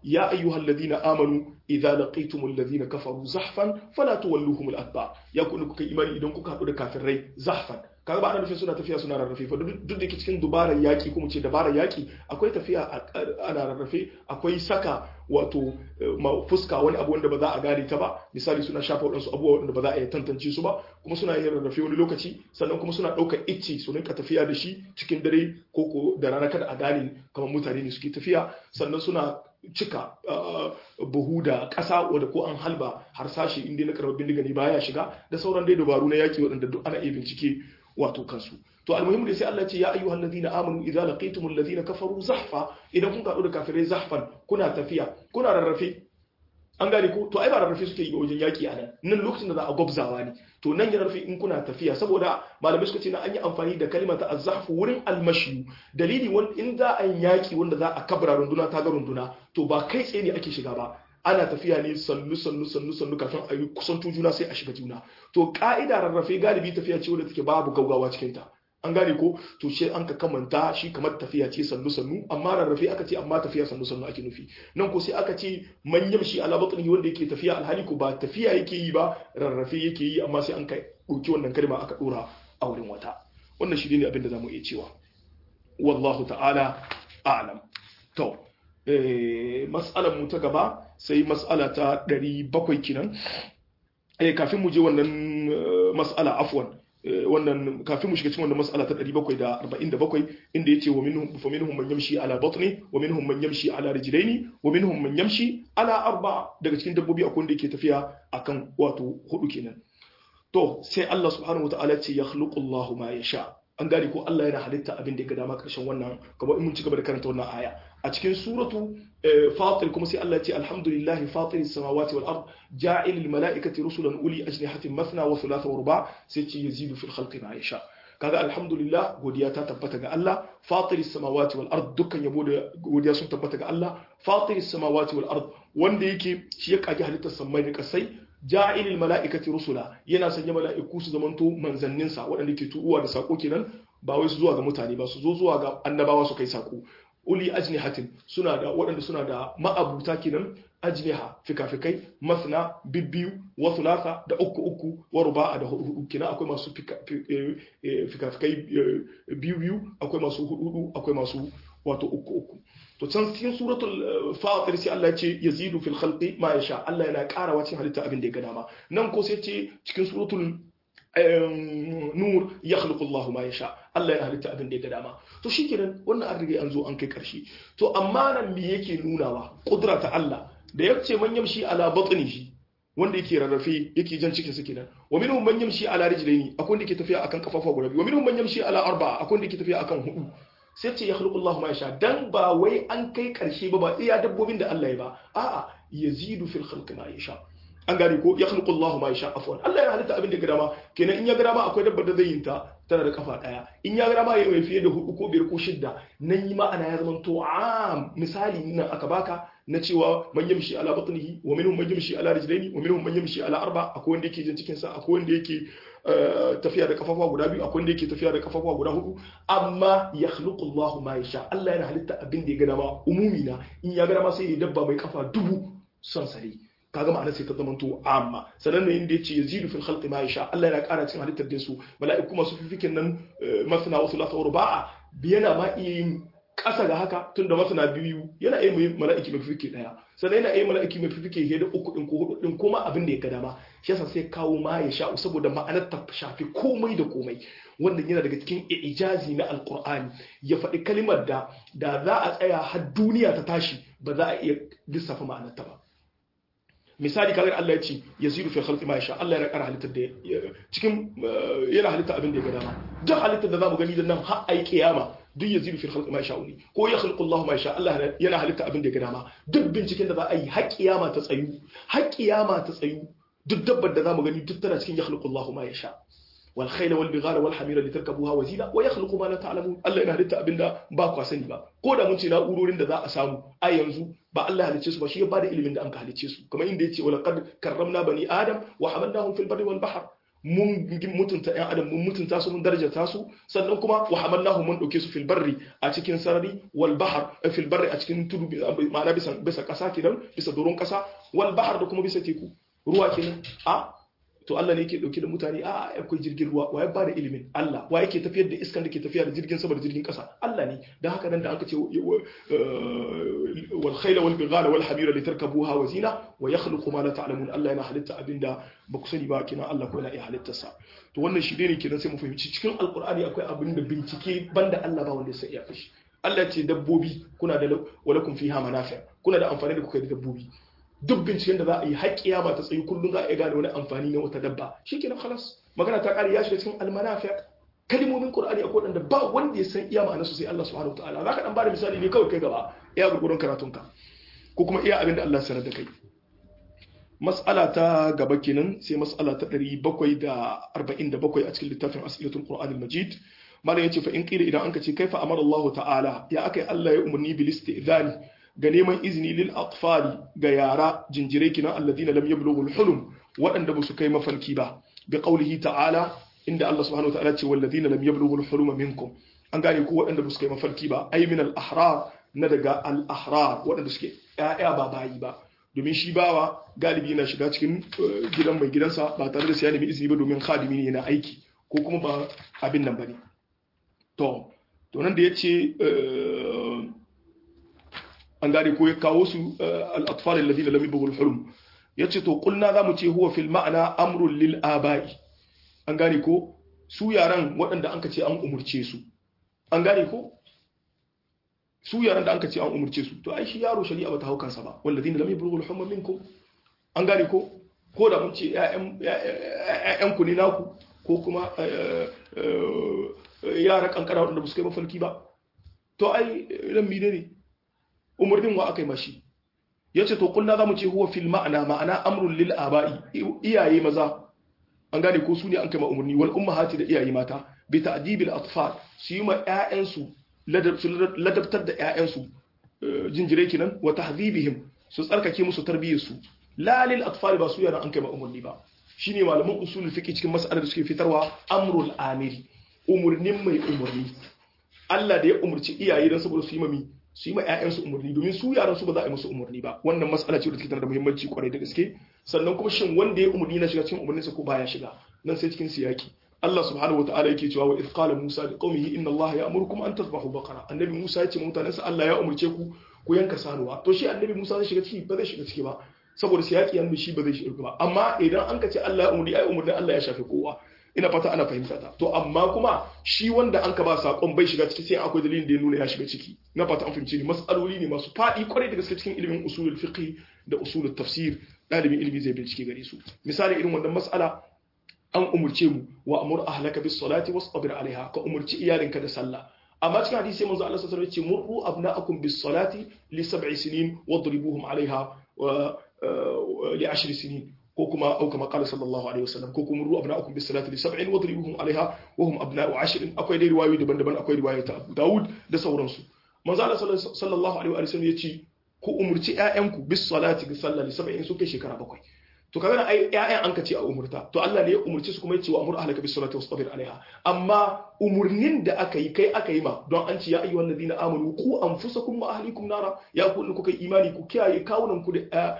ya ayyuhal ladina amanu idza laqitumul ladina kafaru zahfan fala tuwalluhum al adbar ya ku kuka imani idan kuka hadu da kafirai zahfan kaga ba ana nufin suna tafiya suna rarrafe fa duk da ke cikin dubarar yaki kuma ce dabarar yaki akwai tafiya ana rarrafe akwai saka wato fuska wani abu wanda ba za a gane ta ba misali suna shafa waɗansu abubuwa wanda ba za a iya tantance su ba kuma suna yin rarrafe wani lokaci sannan kuma suna ɗaukar icci su rinka tafiya da shi cikin dare ko ko da rana kada a gane kamar mutane ne suke tafiya sannan suna cika buhu da ƙasa wadda ko an halba harsashi inda na karɓar bindiga ne baya shiga da sauran dai dabaru na yaki waɗanda duk ana iya bincike wato kansu to almuhimmu da sai Allah ce ya ayyuhal ladina amanu idza laqitumul ladina kafaru zahfa idan kun kaɗu da kafirai zahfan kuna tafiya kuna rarrafe an gane ko to ai ba rarrafe suke yi wajen yaki a nan nan lokacin da za a gwabzawa ne to nan ya rarrafe in kuna tafiya saboda malamai suka ce na an yi amfani da kalmar ta azzafu wurin almashiyu dalili in za a yi yaki wanda za a kabra runduna ta ga runduna to ba kai tsaye ne ake shiga ba ana tafiya ne sannu sannu sannu sannu kafin a yi kusanto juna sai a shiga juna to ka'ida rarrafe galibi tafiya ce wadda take babu gaugawa cikin ta an gane ko to shi an ka kamanta shi kamar tafiya ce sannu sannu amma rarrafe aka ce amma tafiya sannu sannu ake nufi nan ko sai aka ce manyan shi ala batni wanda yake tafiya alhali ko ba tafiya yake yi ba rarrafe yake yi amma sai an kai dauki wannan kalma aka dora a wurin wata wannan shi ne abin da zamu iya cewa wallahu ta'ala a'lam to eh mas'alar mu ta gaba sai mas'ala ta 700 kinan eh kafin mu je wannan mas'ala afwan wannan kafin mu shiga cikin wannan mas'ala ta 747 inda yace wa minhum fa minhum man yamshi ala batni wa minhum man yamshi ala rijlaini wa minhum man yamshi ala arba daga cikin dabbobi akwai wanda yake tafiya akan wato hudu kenan to sai Allah subhanahu wataala ce yakhluqu Allahu ma yasha an gane ko Allah yana halitta abin da ya ga dama karshen wannan kamar in mun ci gaba da karanta wannan aya a cikin suratu fatir kuma sai Allah ya ce alhamdulillahi fatiris samawati wal ard ja'ilil mala'ikati rusulan uli ajnihatin mathna wa thulatha wa ruba sai ce yazidu fil khalqi ma yasha kaga alhamdulillah godiya ta tabbata ga Allah fatiris samawati wal ard dukkan yabo da godiya sun tabbata ga Allah fatiris samawati wal ard wanda yake shi ya kage halittar samai da kasai ja'ilil mala'ikati rusula yana sanya mala'iku su zamanto manzanninsa waɗanda ke turuwa da sako kenan ba wai su zuwa ga mutane ba su zo zuwa ga annabawa su kai sako uli ajnihatin suna da waɗanda suna da ma'abuta kenan ajniha fikafikai masna bibbiyu wa thulatha da uku uku wa ruba'a da hudu hudu kenan akwai masu fikafikai biyu biyu akwai masu hudu hudu akwai masu wato uku uku to can cikin suratul fatir sai Allah ya ce yazidu fil khalqi ma yasha Allah yana karawa cikin halitta abin da ya ga dama nan ko sai ce cikin suratul nur yakhluqu Allah ma yasha Allah yana halitta abin da ya ga dama to shikenan wannan an riga an zo an kai karshe to amma nan me yake nunawa kudra ta Allah da ya ce man yamshi ala batnihi wanda yake rarrafe yake jan cikin sa kenan wa minhum man yamshi ala rijlaini akwai wanda yake tafiya akan kafafa guda biyu wa minhum man yamshi ala arba'a akwai wanda yake tafiya akan hudu sai ce ya khluqu Allah ma yasha dan ba wai an kai karshe ba ba iya dabbobin da Allah ya ba a'a yazidu fil khalqi ma yasha an gane ko ya khluqu Allah ma yasha afwan Allah ya halitta abin da ga dama kenan in ya ga dama akwai dabbar da zai yin ta tana da kafa daya in ya ga dama ya yi fiye da hudu ko biyar ko shidda nan yi ma'ana ya zama to am misali nan aka baka na cewa man yamshi ala batnihi wa minhum man yamshi ala rijlaini wa minhum man yamshi ala arba akwai wanda yake jin cikin sa akwai wanda yake tafiya da kafafa guda biyu akwai wanda yake tafiya da kafafa guda hudu amma ya khluqu Allahu ma yasha Allah yana halitta abin da ya ga dama umumi na in ya ga dama sai ya dabba mai kafa dubu son sare kaga ma'ana sai ta zama to amma sanan ne inda yace yazidu fil khalqi ma yasha Allah yana ƙara cikin halittar da su mala'iku masu fifikin nan masna wa thulatha wa ruba'a yana ma iya yin ƙasa ga haka tun da masana biyu yana iya mai mala'iki mai fifike ɗaya sannan yana iya mala'iki mai fifike he da uku ɗin ko hudu ɗin kuma abin da ya ga dama shi yasa sai kawo ma ya sha'u saboda ma'anar ta shafi komai da komai wannan yana daga cikin ijazi na alkur'ani ya faɗi kalimar da da za a tsaya har duniya ta tashi ba za a iya lissafa ma'anar ta ba misali kaga Allah ya ce yazidu fi khalqi ma yasha Allah yana ƙara halittar da cikin yana halitta abin da ya ga dama duk halittar da zamu gani da nan har ai kiyama duk yazidu fi khalqi ma yasha ne ko ya khalqu Allah ma yasha Allah yana halitta abin da ya ga dama duk binciken da za a yi har kiyama ta tsayu har kiyama ta tsayu duk dabbar da zamu gani duk tana cikin ya khalqu Allah ma yasha wal khayla wal bighala wal hamira litarkabuha wa zina wa yakhluqu ma la ta'lamun Allah yana halitta abinda ba ku sani ba ko da mun ce na'urorin da za a samu a yanzu ba Allah halicce su ba shi ya bada ilimin da an ka halicce su kamar inda yace wala qad karramna bani adam wa hamalnahum fil barri wal bahr mun mutunta ƴan adam mun mutunta su mun darajata su sannan kuma wa hamalnahu mun dauke su fil barri a cikin sarari wal bahr fil barri a cikin tudu ma'ana bisa bisa kasa kenan bisa doron kasa wal bahr da kuma bisa teku ruwa kenan a to Allah ne yake dauke da mutane a akwai jirgin ruwa wa ya ba da ilimin Allah wa yake tafiyar da iskan da ke tafiya da jirgin sama da jirgin kasa Allah ne dan haka nan da aka ce wal khayla wal bighala wal hamira litarkabuha wa zina wa yakhluqu ma la ta'lamun Allah yana halitta abinda ba ku sani ba kina Allah ko yana iya halittar sa to wannan shi ne kenan sai mu fahimci cikin alqur'ani akwai abin da bincike banda Allah ba wanda sai iya fashi Allah ce dabbobi kuna da walakum fiha manafi kuna da amfani da kuka da dabbobi duk binciken da za a yi har kiyama ta tsayi kullum za a iya gane wani amfani na wata dabba shikenan khalas magana ta kare ya shiga cikin almanafi kalmomin qur'ani akwai wanda ba wanda ya san iya ma'anar su sai Allah subhanahu wataala zaka dan bada misali ne kawai kai gaba iya gurgurun karatunka ko kuma iya abin da Allah sanar da kai mas'ala ta gaba kenan sai mas'ala ta 747 a cikin littafin as'ilatul qur'anil majid malam yace fa in qila idan anka ce kaifa amara Allah ta'ala ya akai Allah ya umarni bil istidhani ga neman izini lil atfali ga yara jinjire kinan alladina lam yablughu hulum waɗanda ba su kai mafarki ba bi qawlihi ta'ala inda Allah subhanahu wa ta'ala ce walladina lam yablughu hulum minkum an gane ku waɗanda ba su kai mafarki ba ay min al ahrar na daga al ahrar waɗanda suke ƴaƴa ba bayi ba domin shi bawa galibi yana shiga cikin gidan mai gidansa ba tare da sai ya nemi izini ba domin khadimi ne yana aiki ko kuma ba abin nan bane to to nan da yace an gane ko ya kawo su al-atfal alladhina lam yabghul hulum yace to kulna zamu ce huwa fil ma'na amrun lil aba'i an gane ko su yaran waɗanda anka ce an umurce su an gane ko su yaran da anka ce an umurce su to ai shi yaro shari'a bata hau kansa ba walladhina lam yabghul hulum minkum an gane ko ko da mun ce ƴaƴan ku ne naku ko kuma yara kankara waɗanda ba su kai mafarki ba to ai ran mine ne umarnin wa aka yi mashi ya ce to kulna za mu ce huwa fil ma'ana ma'ana amrun lil aba'i iyaye maza an gane ko su ne an kai ma umarni wal ummahati da iyaye mata bi ta'dibil atfal su yi ma ƴaƴansu ladabtar da ƴaƴansu jinjire kinan wa tahdhibihim su tsarkake musu tarbiyyar su la lil atfal ba su yana an kai ma umarni ba shine malaman usulul fiqh cikin mas'alar da suke fitarwa amrul amiri umurnin mai umurni Allah da ya umurci iyaye dan saboda su yi mami su yi ma 'ya'yansu umarni domin su yaran su ba za a yi musu umarni ba wannan matsala ce da take da muhimmanci kwarai da gaske sannan kuma shin wanda ya umarni na shiga cikin umarninsa ko baya shiga nan sai cikin siyaki Allah subhanahu wa ta'ala yake cewa wa idh qala Musa li qaumihi inna Allah ya'murukum an tadhbahu baqara annabi Musa ya ce ma mutanensa Allah ya umarce ku ku yanka sanuwa to shi annabi Musa zai shiga ciki ba zai shiga ciki ba saboda siyaki yanzu shi ba zai shiga ba amma idan an ka ce Allah ya umarni ai umarnin Allah ya shafi kowa ina fata ana fahimta ta to amma kuma shi wanda an ka ba sakon bai shiga ciki sai akwai dalilin da ya nuna ya shiga ciki na fata an fahimci ni mas'aloli ne masu fadi kwarai da gaske cikin ilimin usulul fiqh da usulul tafsir dalibin ilimi zai bincike gare su misali irin wannan mas'ala an umurce mu wa amur ahlaka bis salati wasbir alaiha ka umurci iyalinka da sallah amma cikin hadisi manzo Allah sallallahu alaihi wasallam ya ce murru abna'akum bis salati li sab'i sinin wadribuhum alaiha wa li ashri sinin ko kuma au kama qala sallallahu alaihi wasallam ko kuma ru abna'akum bis salati li sab'in wadribuhum alaiha wa hum abna'u ashrin akwai dai riwayoyi daban-daban akwai riwaya ta Abu Dawud da sauransu manzo Allah sallallahu alaihi wasallam yace ku umurci ƴaƴanku bis salati ga sallah li sab'in su kai shekara bakwai to kaga ai ƴaƴan an ka ce a umurta to Allah ne ya umurci su kuma yace wa amur ahlaka bis salati wastabir alaiha amma umurnin da aka yi kai aka yi ma don an ce ya ayyuhal ladina amanu ku anfusakum wa ahlikum nara ya ku ku kai imani ku kiyaye kawunan ku da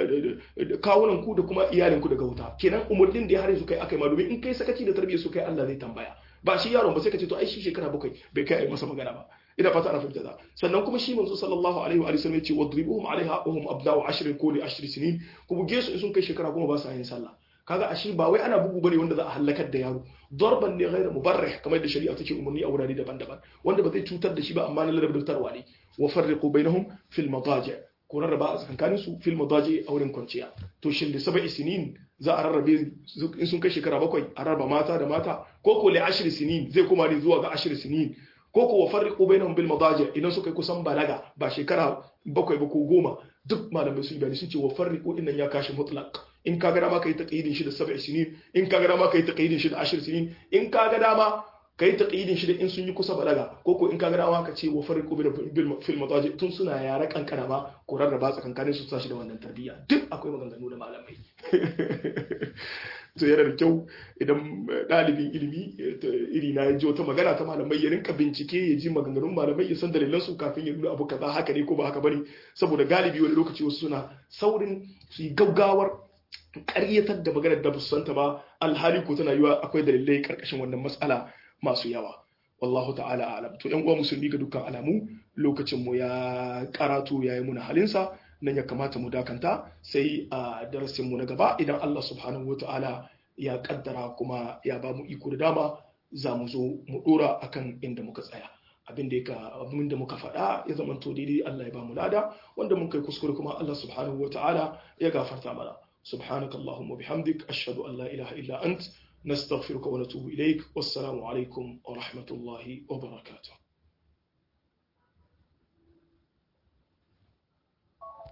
kawunan ku da kuma iyalin ku daga wuta kenan umurnin da ya hare su kai aka yi ma domin in kai sakaci da tarbiyyar su kai Allah zai tambaya ba shi yaron ba sai ka ce to ai shi shekara bakwai bai kai masa magana ba ina fata ana fahimta da sannan kuma shi manzo sallallahu alaihi wa sallam yace wadribuhum alaiha wa hum abda'u ashrin ko li ashri sinin ku buge su in sun kai shekara goma ba su yin sallah kaga ashe ba wai ana bugu bane wanda za a halakar da yaro darban ne ghairu mubarrih kamar da shari'a take umarni a wurare daban-daban wanda ba zai cutar da shi ba amma na ladabtarwa ne wa farriqu bainahum fil madaji ko rarraba a tsakanin su fil madaji a wurin kwanciya to shin da sab'i sinin za a rarrabe in sun kai shekara bakwai a rarraba mata da mata ko ko li ashri sinin zai kuma ne zuwa ga ashri sinin ko ko wa farriqu bainahum bil madaji idan suka yi kusan balaga ba shekara bakwai ba ko goma duk malamai sun bayani sun ce wa farriqu din nan ya kashi mutlaq in ka ga dama kai taqidin shi da sab'i sinin in ka ga dama kai taqidin shi da ashir sinin in ka ga dama kai taqidin shi da in sun yi kusa balaga ko ko in ka ga dama ka ce wa farriqu bil fil madaji tun suna yara kankana ma ko rarraba tsakankanin su tashi da wannan tarbiyya duk akwai maganganu da malamai to yana da kyau idan ɗalibin ilimi iri na ya ji wata magana ta malamai ya rinka bincike ya ji maganganun malamai ya san dalilan su kafin ya nuna abu kaza haka ne ko ba haka bane saboda galibi wani lokaci wasu suna saurin su yi gaugawar ƙaryatar da maganar da su santa ba alhali ko tana yiwa akwai dalilai karkashin wannan matsala masu yawa wallahu ta'ala alam to yan uwa musulmi ga dukkan alamu lokacin mu ya karatu yayi muna halinsa nan ya kamata mu dakanta sai a darasin mu na gaba idan Allah subhanahu wata'ala ya kaddara kuma ya ba mu iko da dama za mu zo mu dora akan inda muka tsaya abin da ka abin da muka faɗa ya zama to daidai Allah ya ba mu lada wanda mun kai kuskure kuma Allah subhanahu wata'ala ya gafarta mana سبحانك اللهم وبحمدك أشهد أن لا إله إلا أنت نستغفرك ونتوب إليك والسلام عليكم ورحمة الله وبركاته